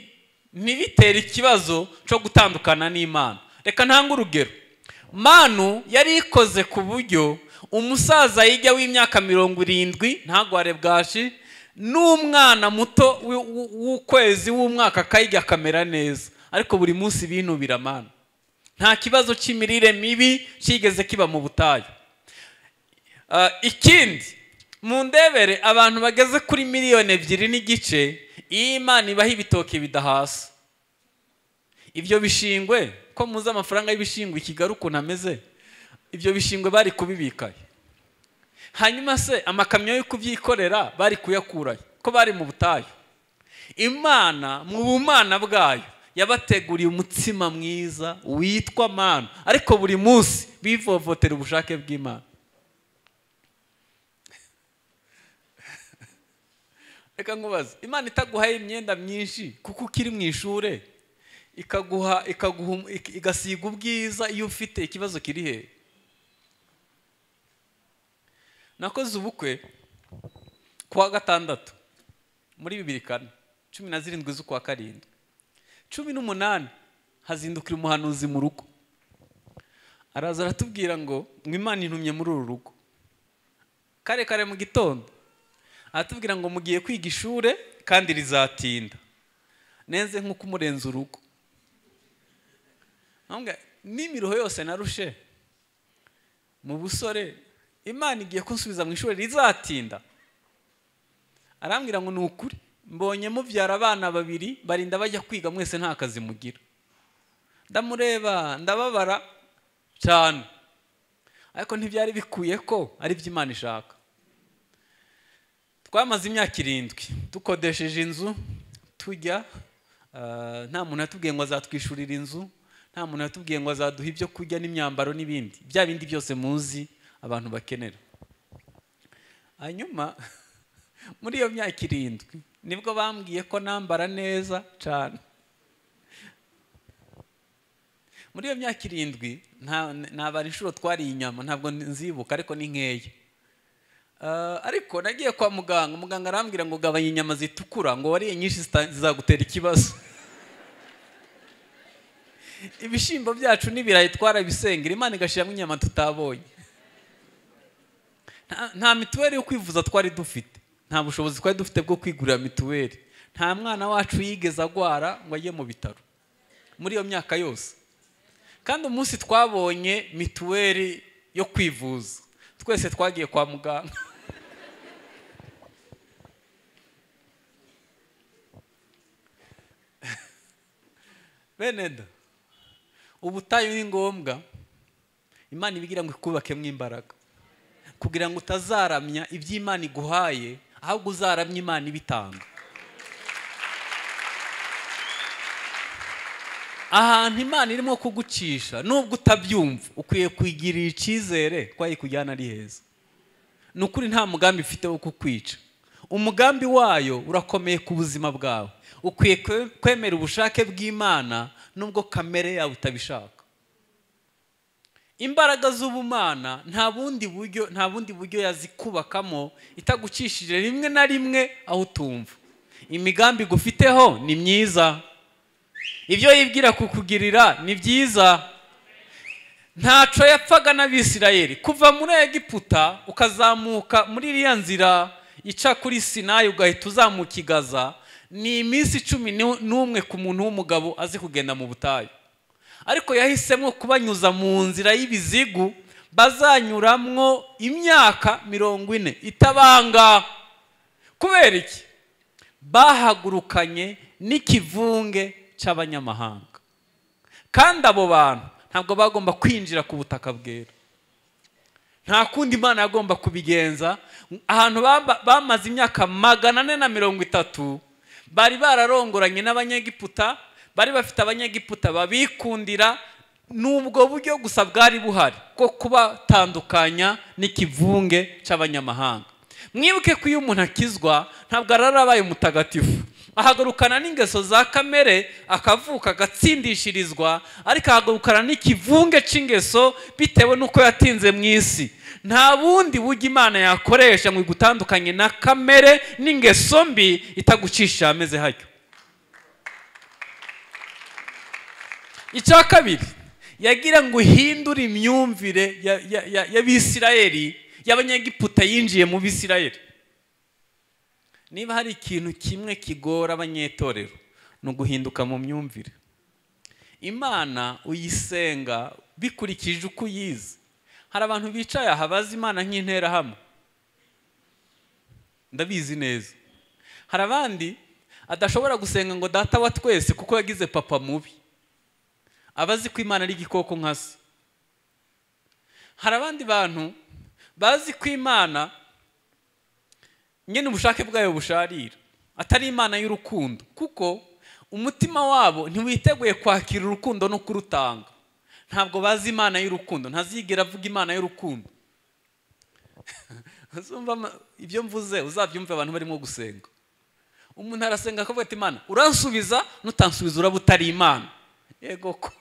ntibitere ikibazo cyo gutandukana n'imana reka ntange urugero manu yari ikoze ku buryo umusaza yijya w'imyaka mirongo irindwi ntagware bwashi n'umwana muto w'i- w'u- w'ukwezi w'umwaka akayijya akamera neza ariko buri munsi binubira manu nta kibazo cy'imirire mibi cyigeze kiba mu butayu Uh, ikindi mu ndebere abantu bageze kuri miliyoni ebyiri n'igice iyi imana ibaho ibitoki bidahasa ibyo bishingwe ko muzi amafaranga y'ibishingwe i kigali ukuntu ameze ibyo bishingwe bari kubibikayo hanyuma se amakamyo yo kubyikorera bari kuyakurayo ko bari mu butayu imana mu bumana bwayo yabateguriye umutsima mwiza witwa mana ariko buri munsi bivovotera ubushake bw'imana reka nkubaze imana itaguhaye imyenda myinshi kuko ukiri mu ishuri ikaguha ikaguha um- ik- igasiga ubwiza iyo ufite ikibazo kiri hehe nakoze ubukwe kuwa gatandatu muri bibiri kane cumi na zirindwi z'ukwa karindwi cumi n'umunani hazindukira umuhanuzi mu rugo araza aratubwira ngo ngo imana intumye muri uru rugo kare kare mu gitondo aratubwira ngo mugiye kwiga ishuri kandi rizatinda neze nk'uko umurenze urugo Nkambwira, n'imiruho yose narushe mu busore imana igiye kunsubiza mu ishuri rizatinda arambwira ngo ni ukuri mbonye mubyara abana babiri barinda bajya kwiga mwese nta kazi mugira ndamureba ndababara cyane ariko ntibyari bikuye ko ari byo imana ishaka twamaze imyaka irindwi dukodesheje inzu tujya ah, nta muntu yatubwiye ngo azatwishyurira inzu nta muntu yatubwiye ngo azaduha ibyo kurya n'imyambaro n'ibindi bya bindi byose muzi abantu bakenera hanyuma muri iyo myaka irindwi nibwo bambwiye ko nambara neza cyane muri iyo myaka irindwi nta- ntabara inshuro twariye inyama ntabwo nzibuka ariko ni nkeya Ah, ariko nagiye kwa muganga muganga arambwira ngo gabanya inyama zitukura ngo wariye nyinshi zita- zizagutera ikibazo ibishyimbo byacu n'ibirayi twarabisengera imana igashyiramo inyama tutabonye Nta- nta mituweli yo kwivuza twari dufite nta bushobozi twari dufite bwo kwigurira mituweli nta mwana wacu yigeze agwara ngo ajye mu bitaro muri iyo myaka yose kandi umunsi twabonye mituweli yo kwivuza twese twagiye kwa muganga bene da ubutayu ni ngombwa imana ibigirira ngo ikubakemo imbaraga kugira ngo utazaramya ibyo imana iguhaye ahubwo uzaramye imana ibitanga ahantu imana irimo kugucisha nubwo utabyumva ukwiye kwigirira icyizere ko ayikujyana ari heza ni ukuri nta mugambi ifite wo kukwica umugambi wayo urakomeye ku buzima bwawe ukwiye kwe- kwemera ubushake bw'imana nubwo kamere yawe utabishaka imbaraga z'ubumana nta bundi buryo nta bundi buryo yazikubakamo itagucishije rimwe na rimwe aho utumva imigambi igufiteho ni myiza ibyo yibwira kukugirira ni byiza ntaco yapfaga n'abisirayeli kuva muri egiputa ukazamuka muri iriya nzira ica kuri sinayi ugahita uzamuka i Gaza, ni iminsi cumi n'u- n'umwe ku muntu w'umugabo azi kugenda mu butayu ariko yahisemo kubanyuza mu nzira y'ibizigu bazanyuramwo imyaka mirongo ine itabanga kubera iki bahagurukanye n'ikivunge cy'abanyamahanga kandi abo bantu ntabwo bagomba kwinjira ku butaka bwera nta kundi imana yagomba kubigenza ahantu bamba- bamaze imyaka magana ane na mirongo itatu bari bararongoranye n'abanyegiputa bari bafite abanyegiputa babikundira ni ubwo buryo gusa bwari buhari bwo kubatandukanya n'ikivunge cy'abanyamahanga mwibuke ko iyo umuntu akizwa ntabwo arabaye umutagatifu ahagurukana n'ingeso za kamere akavuka agatsindishirizwa ariko ahagurukana n'ikivunge cy'ingeso bitewe n'uko yatinze mu isi nta bundi buryo imana yakoresha ngo igutandukanye na kamere n'ingeso mbi itagucisha ahameze hatyo icya kabiri yagira ngo uhindure imyumvire ya- ya- ya- y'abisirayeli y'abanyegiputa yinjiye mu bisirayeli niba hari ikintu kimwe kigora abanyetorero ni uguhinduka mu myumvire imana uyisenga bikurikije uko uyizi hari abantu bicaye aha bazi imana nk'interahamwe ndabizi neza hari abandi adashobora gusenga ngo data wa twese kuko yagize papa mubi aba azi ko imana ari igikoko nka se hari abandi bantu bazi ko imana nyine ubushake bwayo busharira atari imana y'urukundo kuko umutima wabo ntiwiteguye kwakira urukundo no kurutanga ntabwo bazi imana y'urukundo ntazigera avuga imana y'urukundo Uzumva ama- ibyo mvuze uzabyumve abantu barimo gusenga umuntu arasenga akavuga ati imana uransubiza nutansubiza uraba utari imana yego ko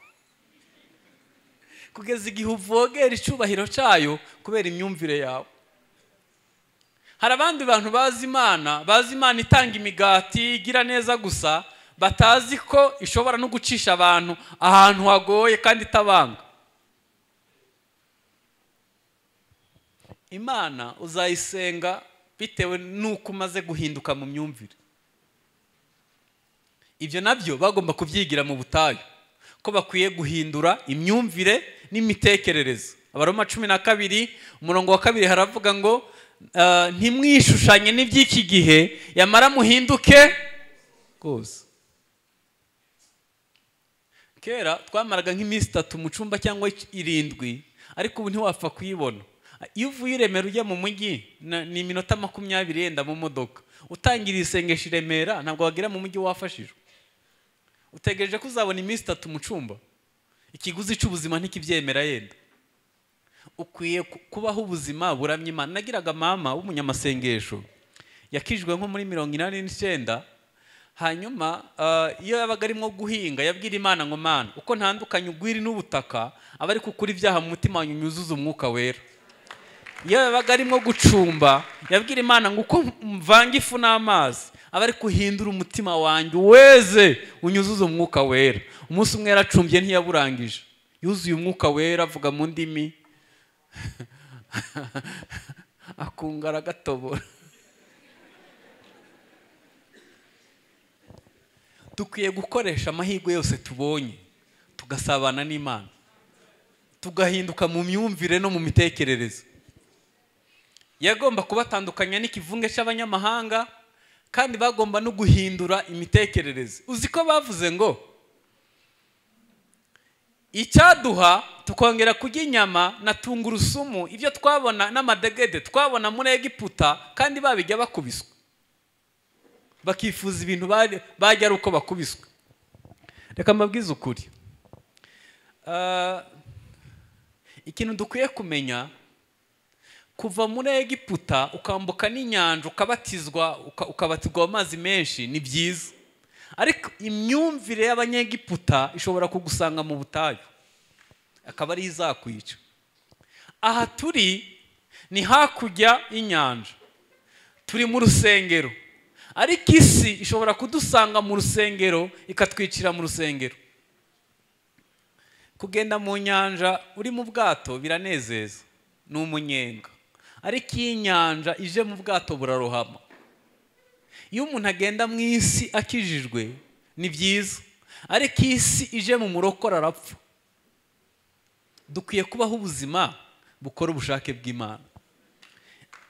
kugeza igihe uvogera icyubahiro cyayo kubera imyumvire yawe hari abandi bantu bazi imana bazi imana itanga imigati igira neza gusa batazi ko ishobora no gucisha abantu ahantu hagoye kandi itabanga imana uzayisenga bitewe n'uko umaze guhinduka mu myumvire ibyo nabyo bagomba kubyigira mu butayu ko bakwiye guhindura imyumvire n'imitekerereze abaroma cumi na kabiri umurongo wa kabiri haravuga ngo ah, ntimwishushanye n'iby'iki gihe yamara muhinduke rwose kera twamaraga nk'iminsi itatu mu cyumba cyangwa irindwi ariko ubu ntiwapfa kuyibona iyo uvuye i remera ujya mu mujyi na- ni iminota makumyabiri yenda mu modoka utangira isengesho i remera ntabwo wagera mu mujyi wafashijwe utegereje ko uzabona iminsi itatu mu cyumba ikiguzi cy'ubuzima ntikibyemera yenda ukwiye ku- kubaho ubuzima buramye imana nagiraga mama w'umunyamasengesho yakijwe nko muri mirongo inani n'icyenda hanyuma ah, iyo yabaga arimo guhinga yabwira imana ngo mana uko ntandukanye ugwiri n'ubutaka aba ari kukura ibyaha mu mutima wanyu nyuzuza umwuka wera iyo yabaga arimo gucumba yabwira imana ngo uko mvanga ifu n'amazi aba ari guhindura umutima wanjye weze unyuzuze umwuka wera umunsi umwe yaracumbye ntiyaburangije yuzuye umwuka wera avuga mu ndimi akunga aragatobora dukwiye gukoresha amahirwe yose tubonye tugasabana n'imana tugahinduka mu myumvire no mu mitekerereze yagomba kubatandukanya n'ikivunge cy'abanyamahanga kandi bagomba no guhindura imitekerereze uzi ko bavuze ngo icyaduha tukongera kurya inyama na tungurusumu ibyo twabona n'amadegede twabona muri egiputa kandi babijya bakubiswa bakifuza ibintu bari- bajya ari uko bakubiswa reka mbabwize ukuri Ah, ikintu dukwiye kumenya kuva muri egiputa ukambuka n'inyanja ukabatizwa uka- ukabatizwa mu mazi menshi ni byiza ariko imyumvire y'abanyegiputa ishobora kugusanga mu butayu akaba ariyo izakwica aha turi ni hakurya y'inyanja turi mu rusengero ariko isi ishobora kudusanga mu rusengero ikatwicira mu rusengero kugenda mu nyanja uri mu bwato biranezeza ni umunyenga ariko iyo inyanja ije mu bwato burarohama iyo umuntu agenda mu isi akijijwe ni byiza ariko iyo isi ije mu murokore arapfa dukwiye kubaho ubuzima bukora ubushake bw'imana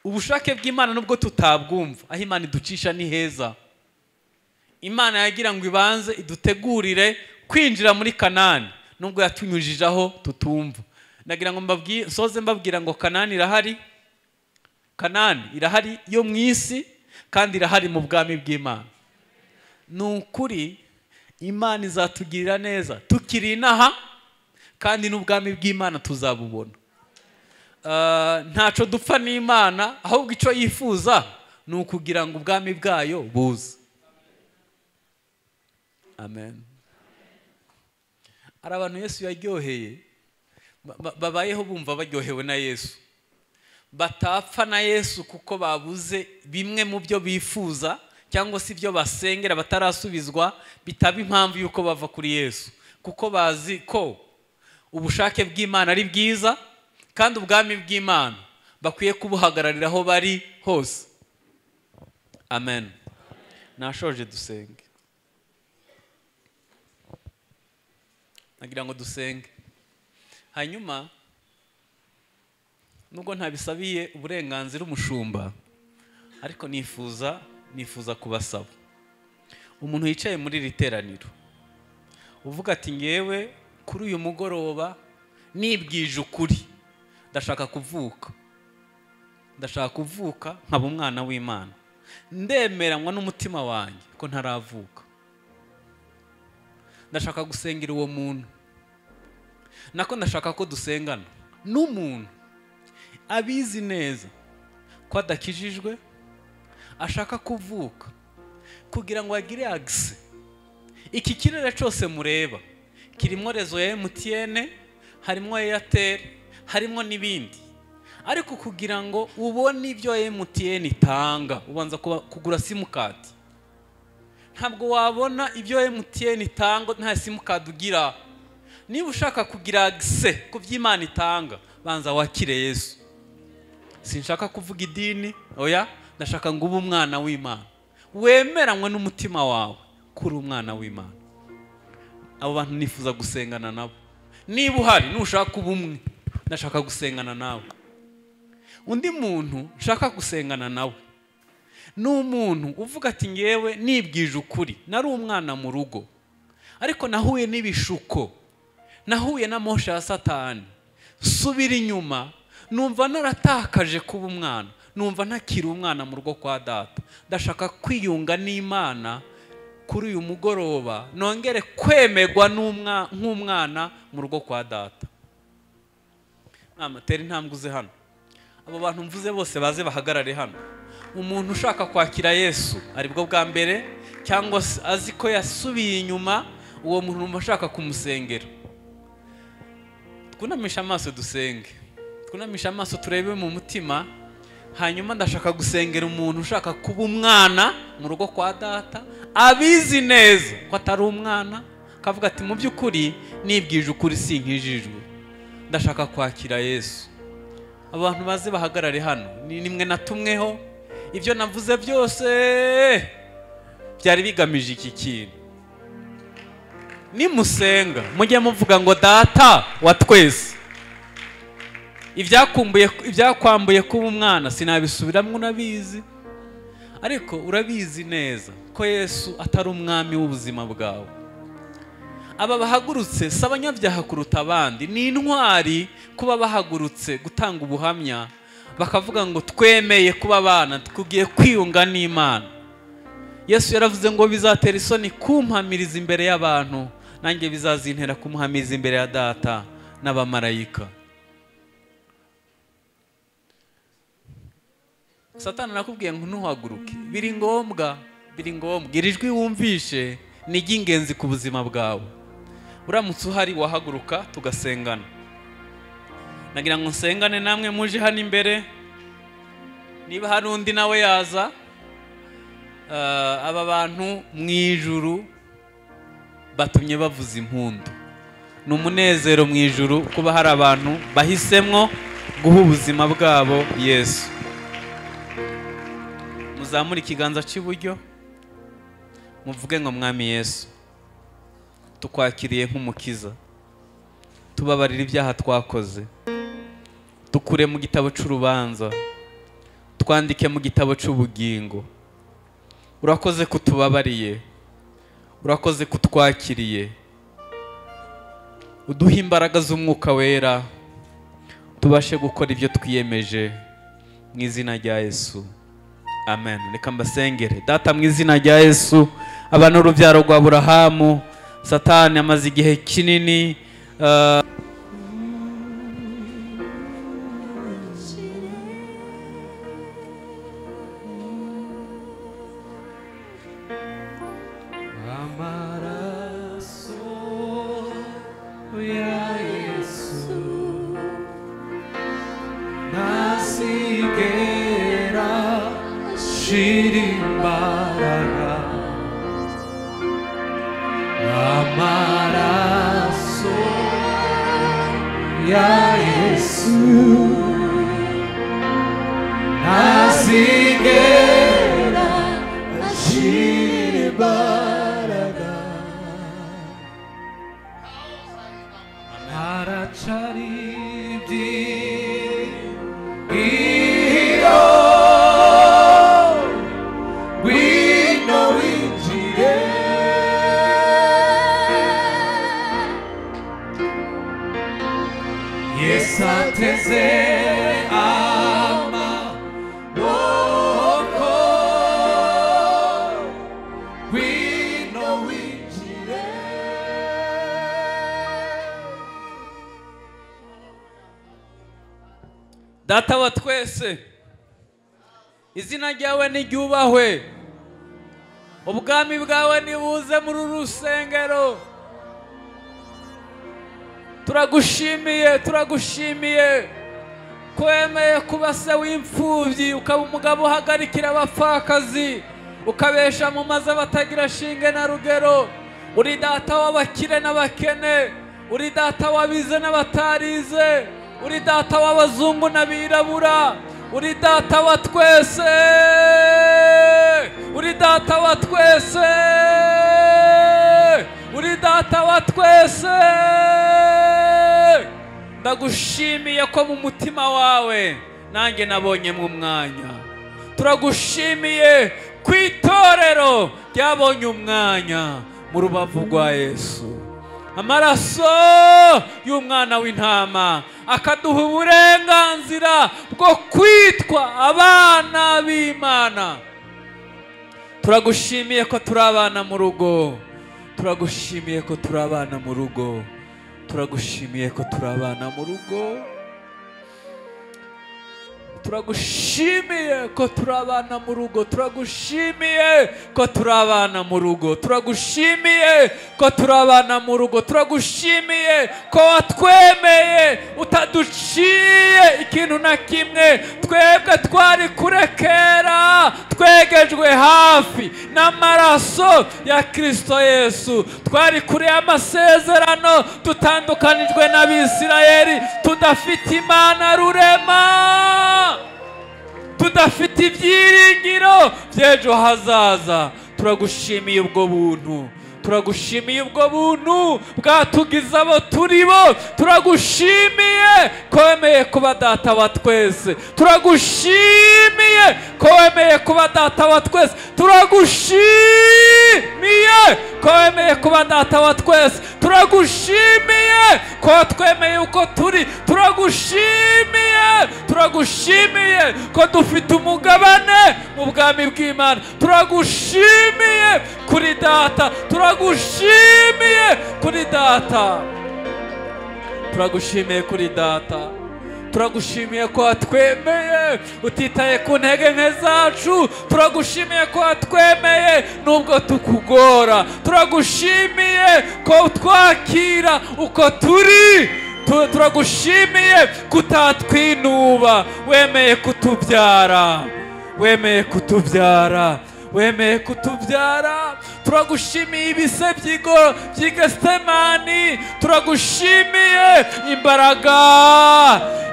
ubushake bw'imana nubwo tutabwumva aho imana iducisha ni heza imana yagira ngo ibanze idutegurire kwinjira muri kanani nubwo yatunyujijeho tutumva nagira ngo mbabwi- nsoze mbabwira ngo kanani irahari kanani irahari yo mu isi kandi irahari mu bwami bw'imana ni ukuri imana izatugirira neza tukiri inaha kandi n'ubwami bw'imana tuzabubona Ah, ntacyo dupfa n'imana ahubwo icyo yifuza ni ukugira ngo ubwami bwayo buze amen hari abantu yesu yaryoheye ba- ba- babayeho bumva baryohewe na yesu batapfa na yesu kuko babuze bimwe mu byo bifuza cyangwa se ibyo basengera batarasubizwa bitaba impamvu y'uko bava kuri yesu kuko bazi ko ubushake bw'imana ari bwiza kandi ubwami bw'imana bakwiye kubuhagararira aho bari hose amen nashoje dusenge nagira ngo dusenge hanyuma nubwo ntabisabiye uburenganzira umushumba ariko nifuza nifuza kubasaba umuntu wicaye muri iri teraniro uvuga ati ngewe kuri uyu mugoroba nibwije ukuri ndashaka kuvuka ndashaka kuvuka nkaba umwana w'imana ndemeranywa n'umutima wanjye ko ntaravuka ndashaka gusengera uwo muntu nako ndashaka ko dusengana n'umuntu abizi neza ko adakijijwe ashaka kuvuka kugira ngo agire agise iki kirere cyose mureba kirimo rezo ya emutiyene harimo eyateri harimo n'ibindi ariko kugira ngo ubone ibyo emutiyene itanga ubanza kuba- kugura simukadi ntabwo wabona ibyo emutiyene itanga nta simukadi ugira niba ushaka kugira agise ku byo imana itanga banza wakire yesu sinshaka kuvuga idini oya ndashaka ngo ube umwana w'imana wemeranywe n'umutima wawe kuri umwana w'imana abo bantu nifuza gusengana nabo niba uhari nushaka kuba umwe ndashaka gusengana nawe undi muntu nshaka gusengana nawe ni umuntu uvuga ati ngewe nibwije ukuri nari umwana mu rugo ariko nahuye n'ibishuko nahuye na moshe ya satani subira inyuma numva naratakaje kuba umwana numva ntakiri umwana mu rugo kwa data ndashaka kwiyunga n'imana kuri uyu mugoroba nongere kwemerwa n'umwa- nk'umwana mu rugo kwa data amatera intambwe uze hano abo bantu mvuze bose baze bahagarare hano umuntu ushaka kwakira yesu aribwo bwa mbere cyangwa se azi ko yasubiye inyuma uwo muntu mba ashaka kumusengera twunamisha amaso dusenge twunamisha amaso turebe mu mutima hanyuma ndashaka gusengera umuntu ushaka kuba umwana mu rugo kwa data abizi neza ko atari umwana akavuga ati mu by'ukuri nibwije ukuri sinkijijwe ndashaka kwakira yesu abantu baze bahagarare hano ni nimwe natumweho ibyo navuze byose byari bigamije iki kintu nimusenga mujye muvuga ngo data wa twese ibyakumbuye ibyakwambuye kuba umwana sinabisubiramo urabizi ariko urabizi neza ko yesu atari umwami w'ubuzima bwawe aba bahagurutse si abanyabyaha kuruta abandi ni intwari kuba bahagurutse gutanga ubuhamya bakavuga ngo twemeye kuba abana tugiye kwiyunga n'imana yesu yaravuze ngo bizatera isoni kumpamiriza imbere y'abantu nanjye bizazintera kumuhamiriza imbere ya data n'abamarayika satani nakubwiye ngo ntuhaguruke biri ngombwa biri ngombwa iri jwi wumvishe ni iry'ingenzi ku buzima bwawe uramutse uhari wahaguruka tugasengana nagira ngo nsengane namwe muje hano imbere niba hari undi nawe yaza Ah, aba bantu mu ijuru batumye bavuza impundu ni umunezero mu ijuru kuba hari abantu bahisemo guha ubuzima bwabo yesu muzamure ikiganza cy'iburyo muvuge ngo mwami yesu tukwakiriye nk'umukiza tubabarira ibyaha twakoze dukure mu gitabo cy'urubanza twandike mu gitabo cy'ubugingo urakoze kutubabariye urakoze kutwakiriye uduha imbaraga z'umwuka wera tubashe gukora ibyo twiyemeje mu izina rya yesu amen reka mbasengere data mu izina rya yesu aba ni urubyaro rwa burahamu satani amaze igihe kinini eh, Amaraso ya Jesús, nasiguera shirimbara. Amaraso ya Jesús, nasiguera We know Yes, I teze ama boko we know we data wa twese izina ryawe niryubahwe ubwami bwawe nibuze muri uru rusengero turagushimiye turagushimiye ko wemeye kuba se w'imfubyi ukaba umugabo uhagarikira abapfakazi ukabesha mu mazu abatagira shinge na rugero uri data w'abakire n'abakene uri data w'abize n'abatarize uri data w'abazungu n'abirabura uri data wa twese uri data wa twese uri data wa twese ndagushimiye ko mu mutima wawe nanjye nabonyemo umwanya turagushimiye ku itorero ryabonye umwanya mu rubavu rwa yesu amaraso y'umwana w'intama akaduha uburenganzira bwo kwitwa abana b'imana turagushimiye ko turi abana mu rugo turagushimiye ko turi abana mu rugo turagushimiye ko turi abana mu rugo turagushimiye ko turi abana mu rugo turagushimiye ko turi abana mu rugo turagushimiye ko turi abana mu rugo turagushimiye ko watwemeye utaduciye ikintu na kimwe twebwe twari kurekera twegejwe hafi n'amaraso ya kirisito yesu twari kure y'amasezerano tutandukanijwe n'abisirayeli tudafite imana rurema tudafite ibyiringiro by'ejo hazaza turagushimiye ubwo buntu turagushimiye ubwo buntu bwatugize abo turi bo turagushimiye ko wemeye kuba data wa twese turagushimiye ko wemeye kuba data wa twese turagushimiye ko wemeye kuba data wa twese turagushimiye ko watwemeye uko turi turagushimiye turagushimiye ko dufite umugabane mu bwami bw'imana turagushimiye kuri data turagushimiye kuri data turagushimiye kuri data turagushimiye ko watwemeye utitaye ku ntege nke zacu turagushimiye ko watwemeye nubwo tukugora turagushimiye ko utwakira uko turi Tu- turagushimiye kutatwinuba wemeye kutubyara wemeye kutubyara wemeye kutubyara turagushimiye ibise by'igo by'igesemani turagushimiye imbaraga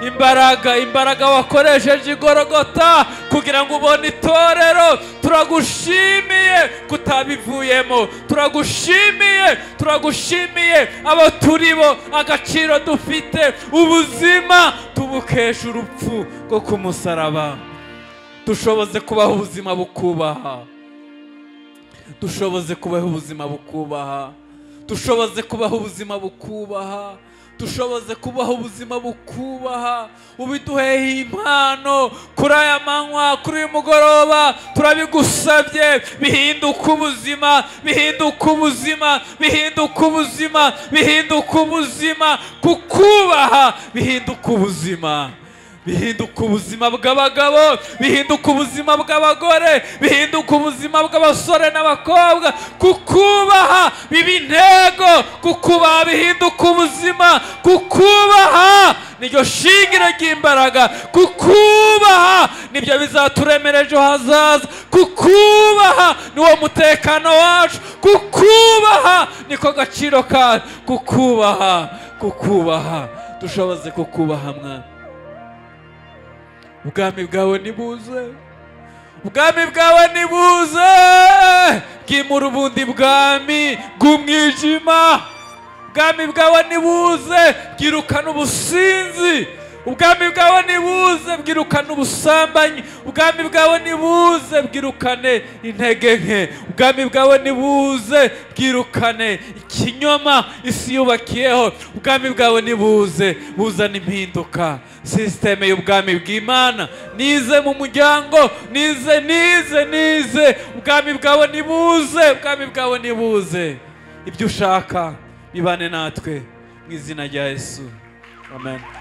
imbaraga imbaraga wakoresheje igorogota kugira ngo ubone itorero turagushimiye kutabivuyemo turagushimiye turagushimiye abo turi bo agaciro dufite ubuzima tubukesha urupfu rwo ku musaraba dushoboze kubaho ubuzima bukubaha dushoboze kubaho ubuzima bukubaha dushoboze kubaho ubuzima bukubaha dushoboze kubaho ubuzima bukubaha ubiduheye impano kuri aya manywa kuri uyu mugoroba turabigusabye bihinduka ubuzima bihinduka ubuzima bihinduka ubuzima bihinduka ubuzima kukubaha bihinduka ubuzima bihinduka ubuzima bw'abagabo bihinduka ubuzima bw'abagore bihinduka ubuzima bw'abasore n'abakobwa kukubaha biba intego kukubaha bihinduka ubuzima kukubaha niryo shingiro ry'imbaraga kukubaha nibyo bizaturemera ejo hazaza kukubaha niwo mutekano wacu kukubaha niko gaciro kacu kukubaha kukubaha dushoboze kukubaha mwana ubwami bwawe nibuze ubwami bwawe nibuze bwimura ubundi bwami bw'umwijima ubwami bwawe nibuze bwirukana ubusinzi ubwami bwawe nibuze bwirukane ubusambanyi ubwami bwawe nibuze bwirukane intege nke ubwami bwawe nibuze bwirukane ikinyoma isi yubakiyeho ubwami bwawe nibuze buzana impinduka sisiteme y'ubwami bw'imana nize mu muryango nize nize nize ubwami bwawe nibuze ubwami bwawe nibuze ibyo ushaka bibane natwe mu izina rya yesu amen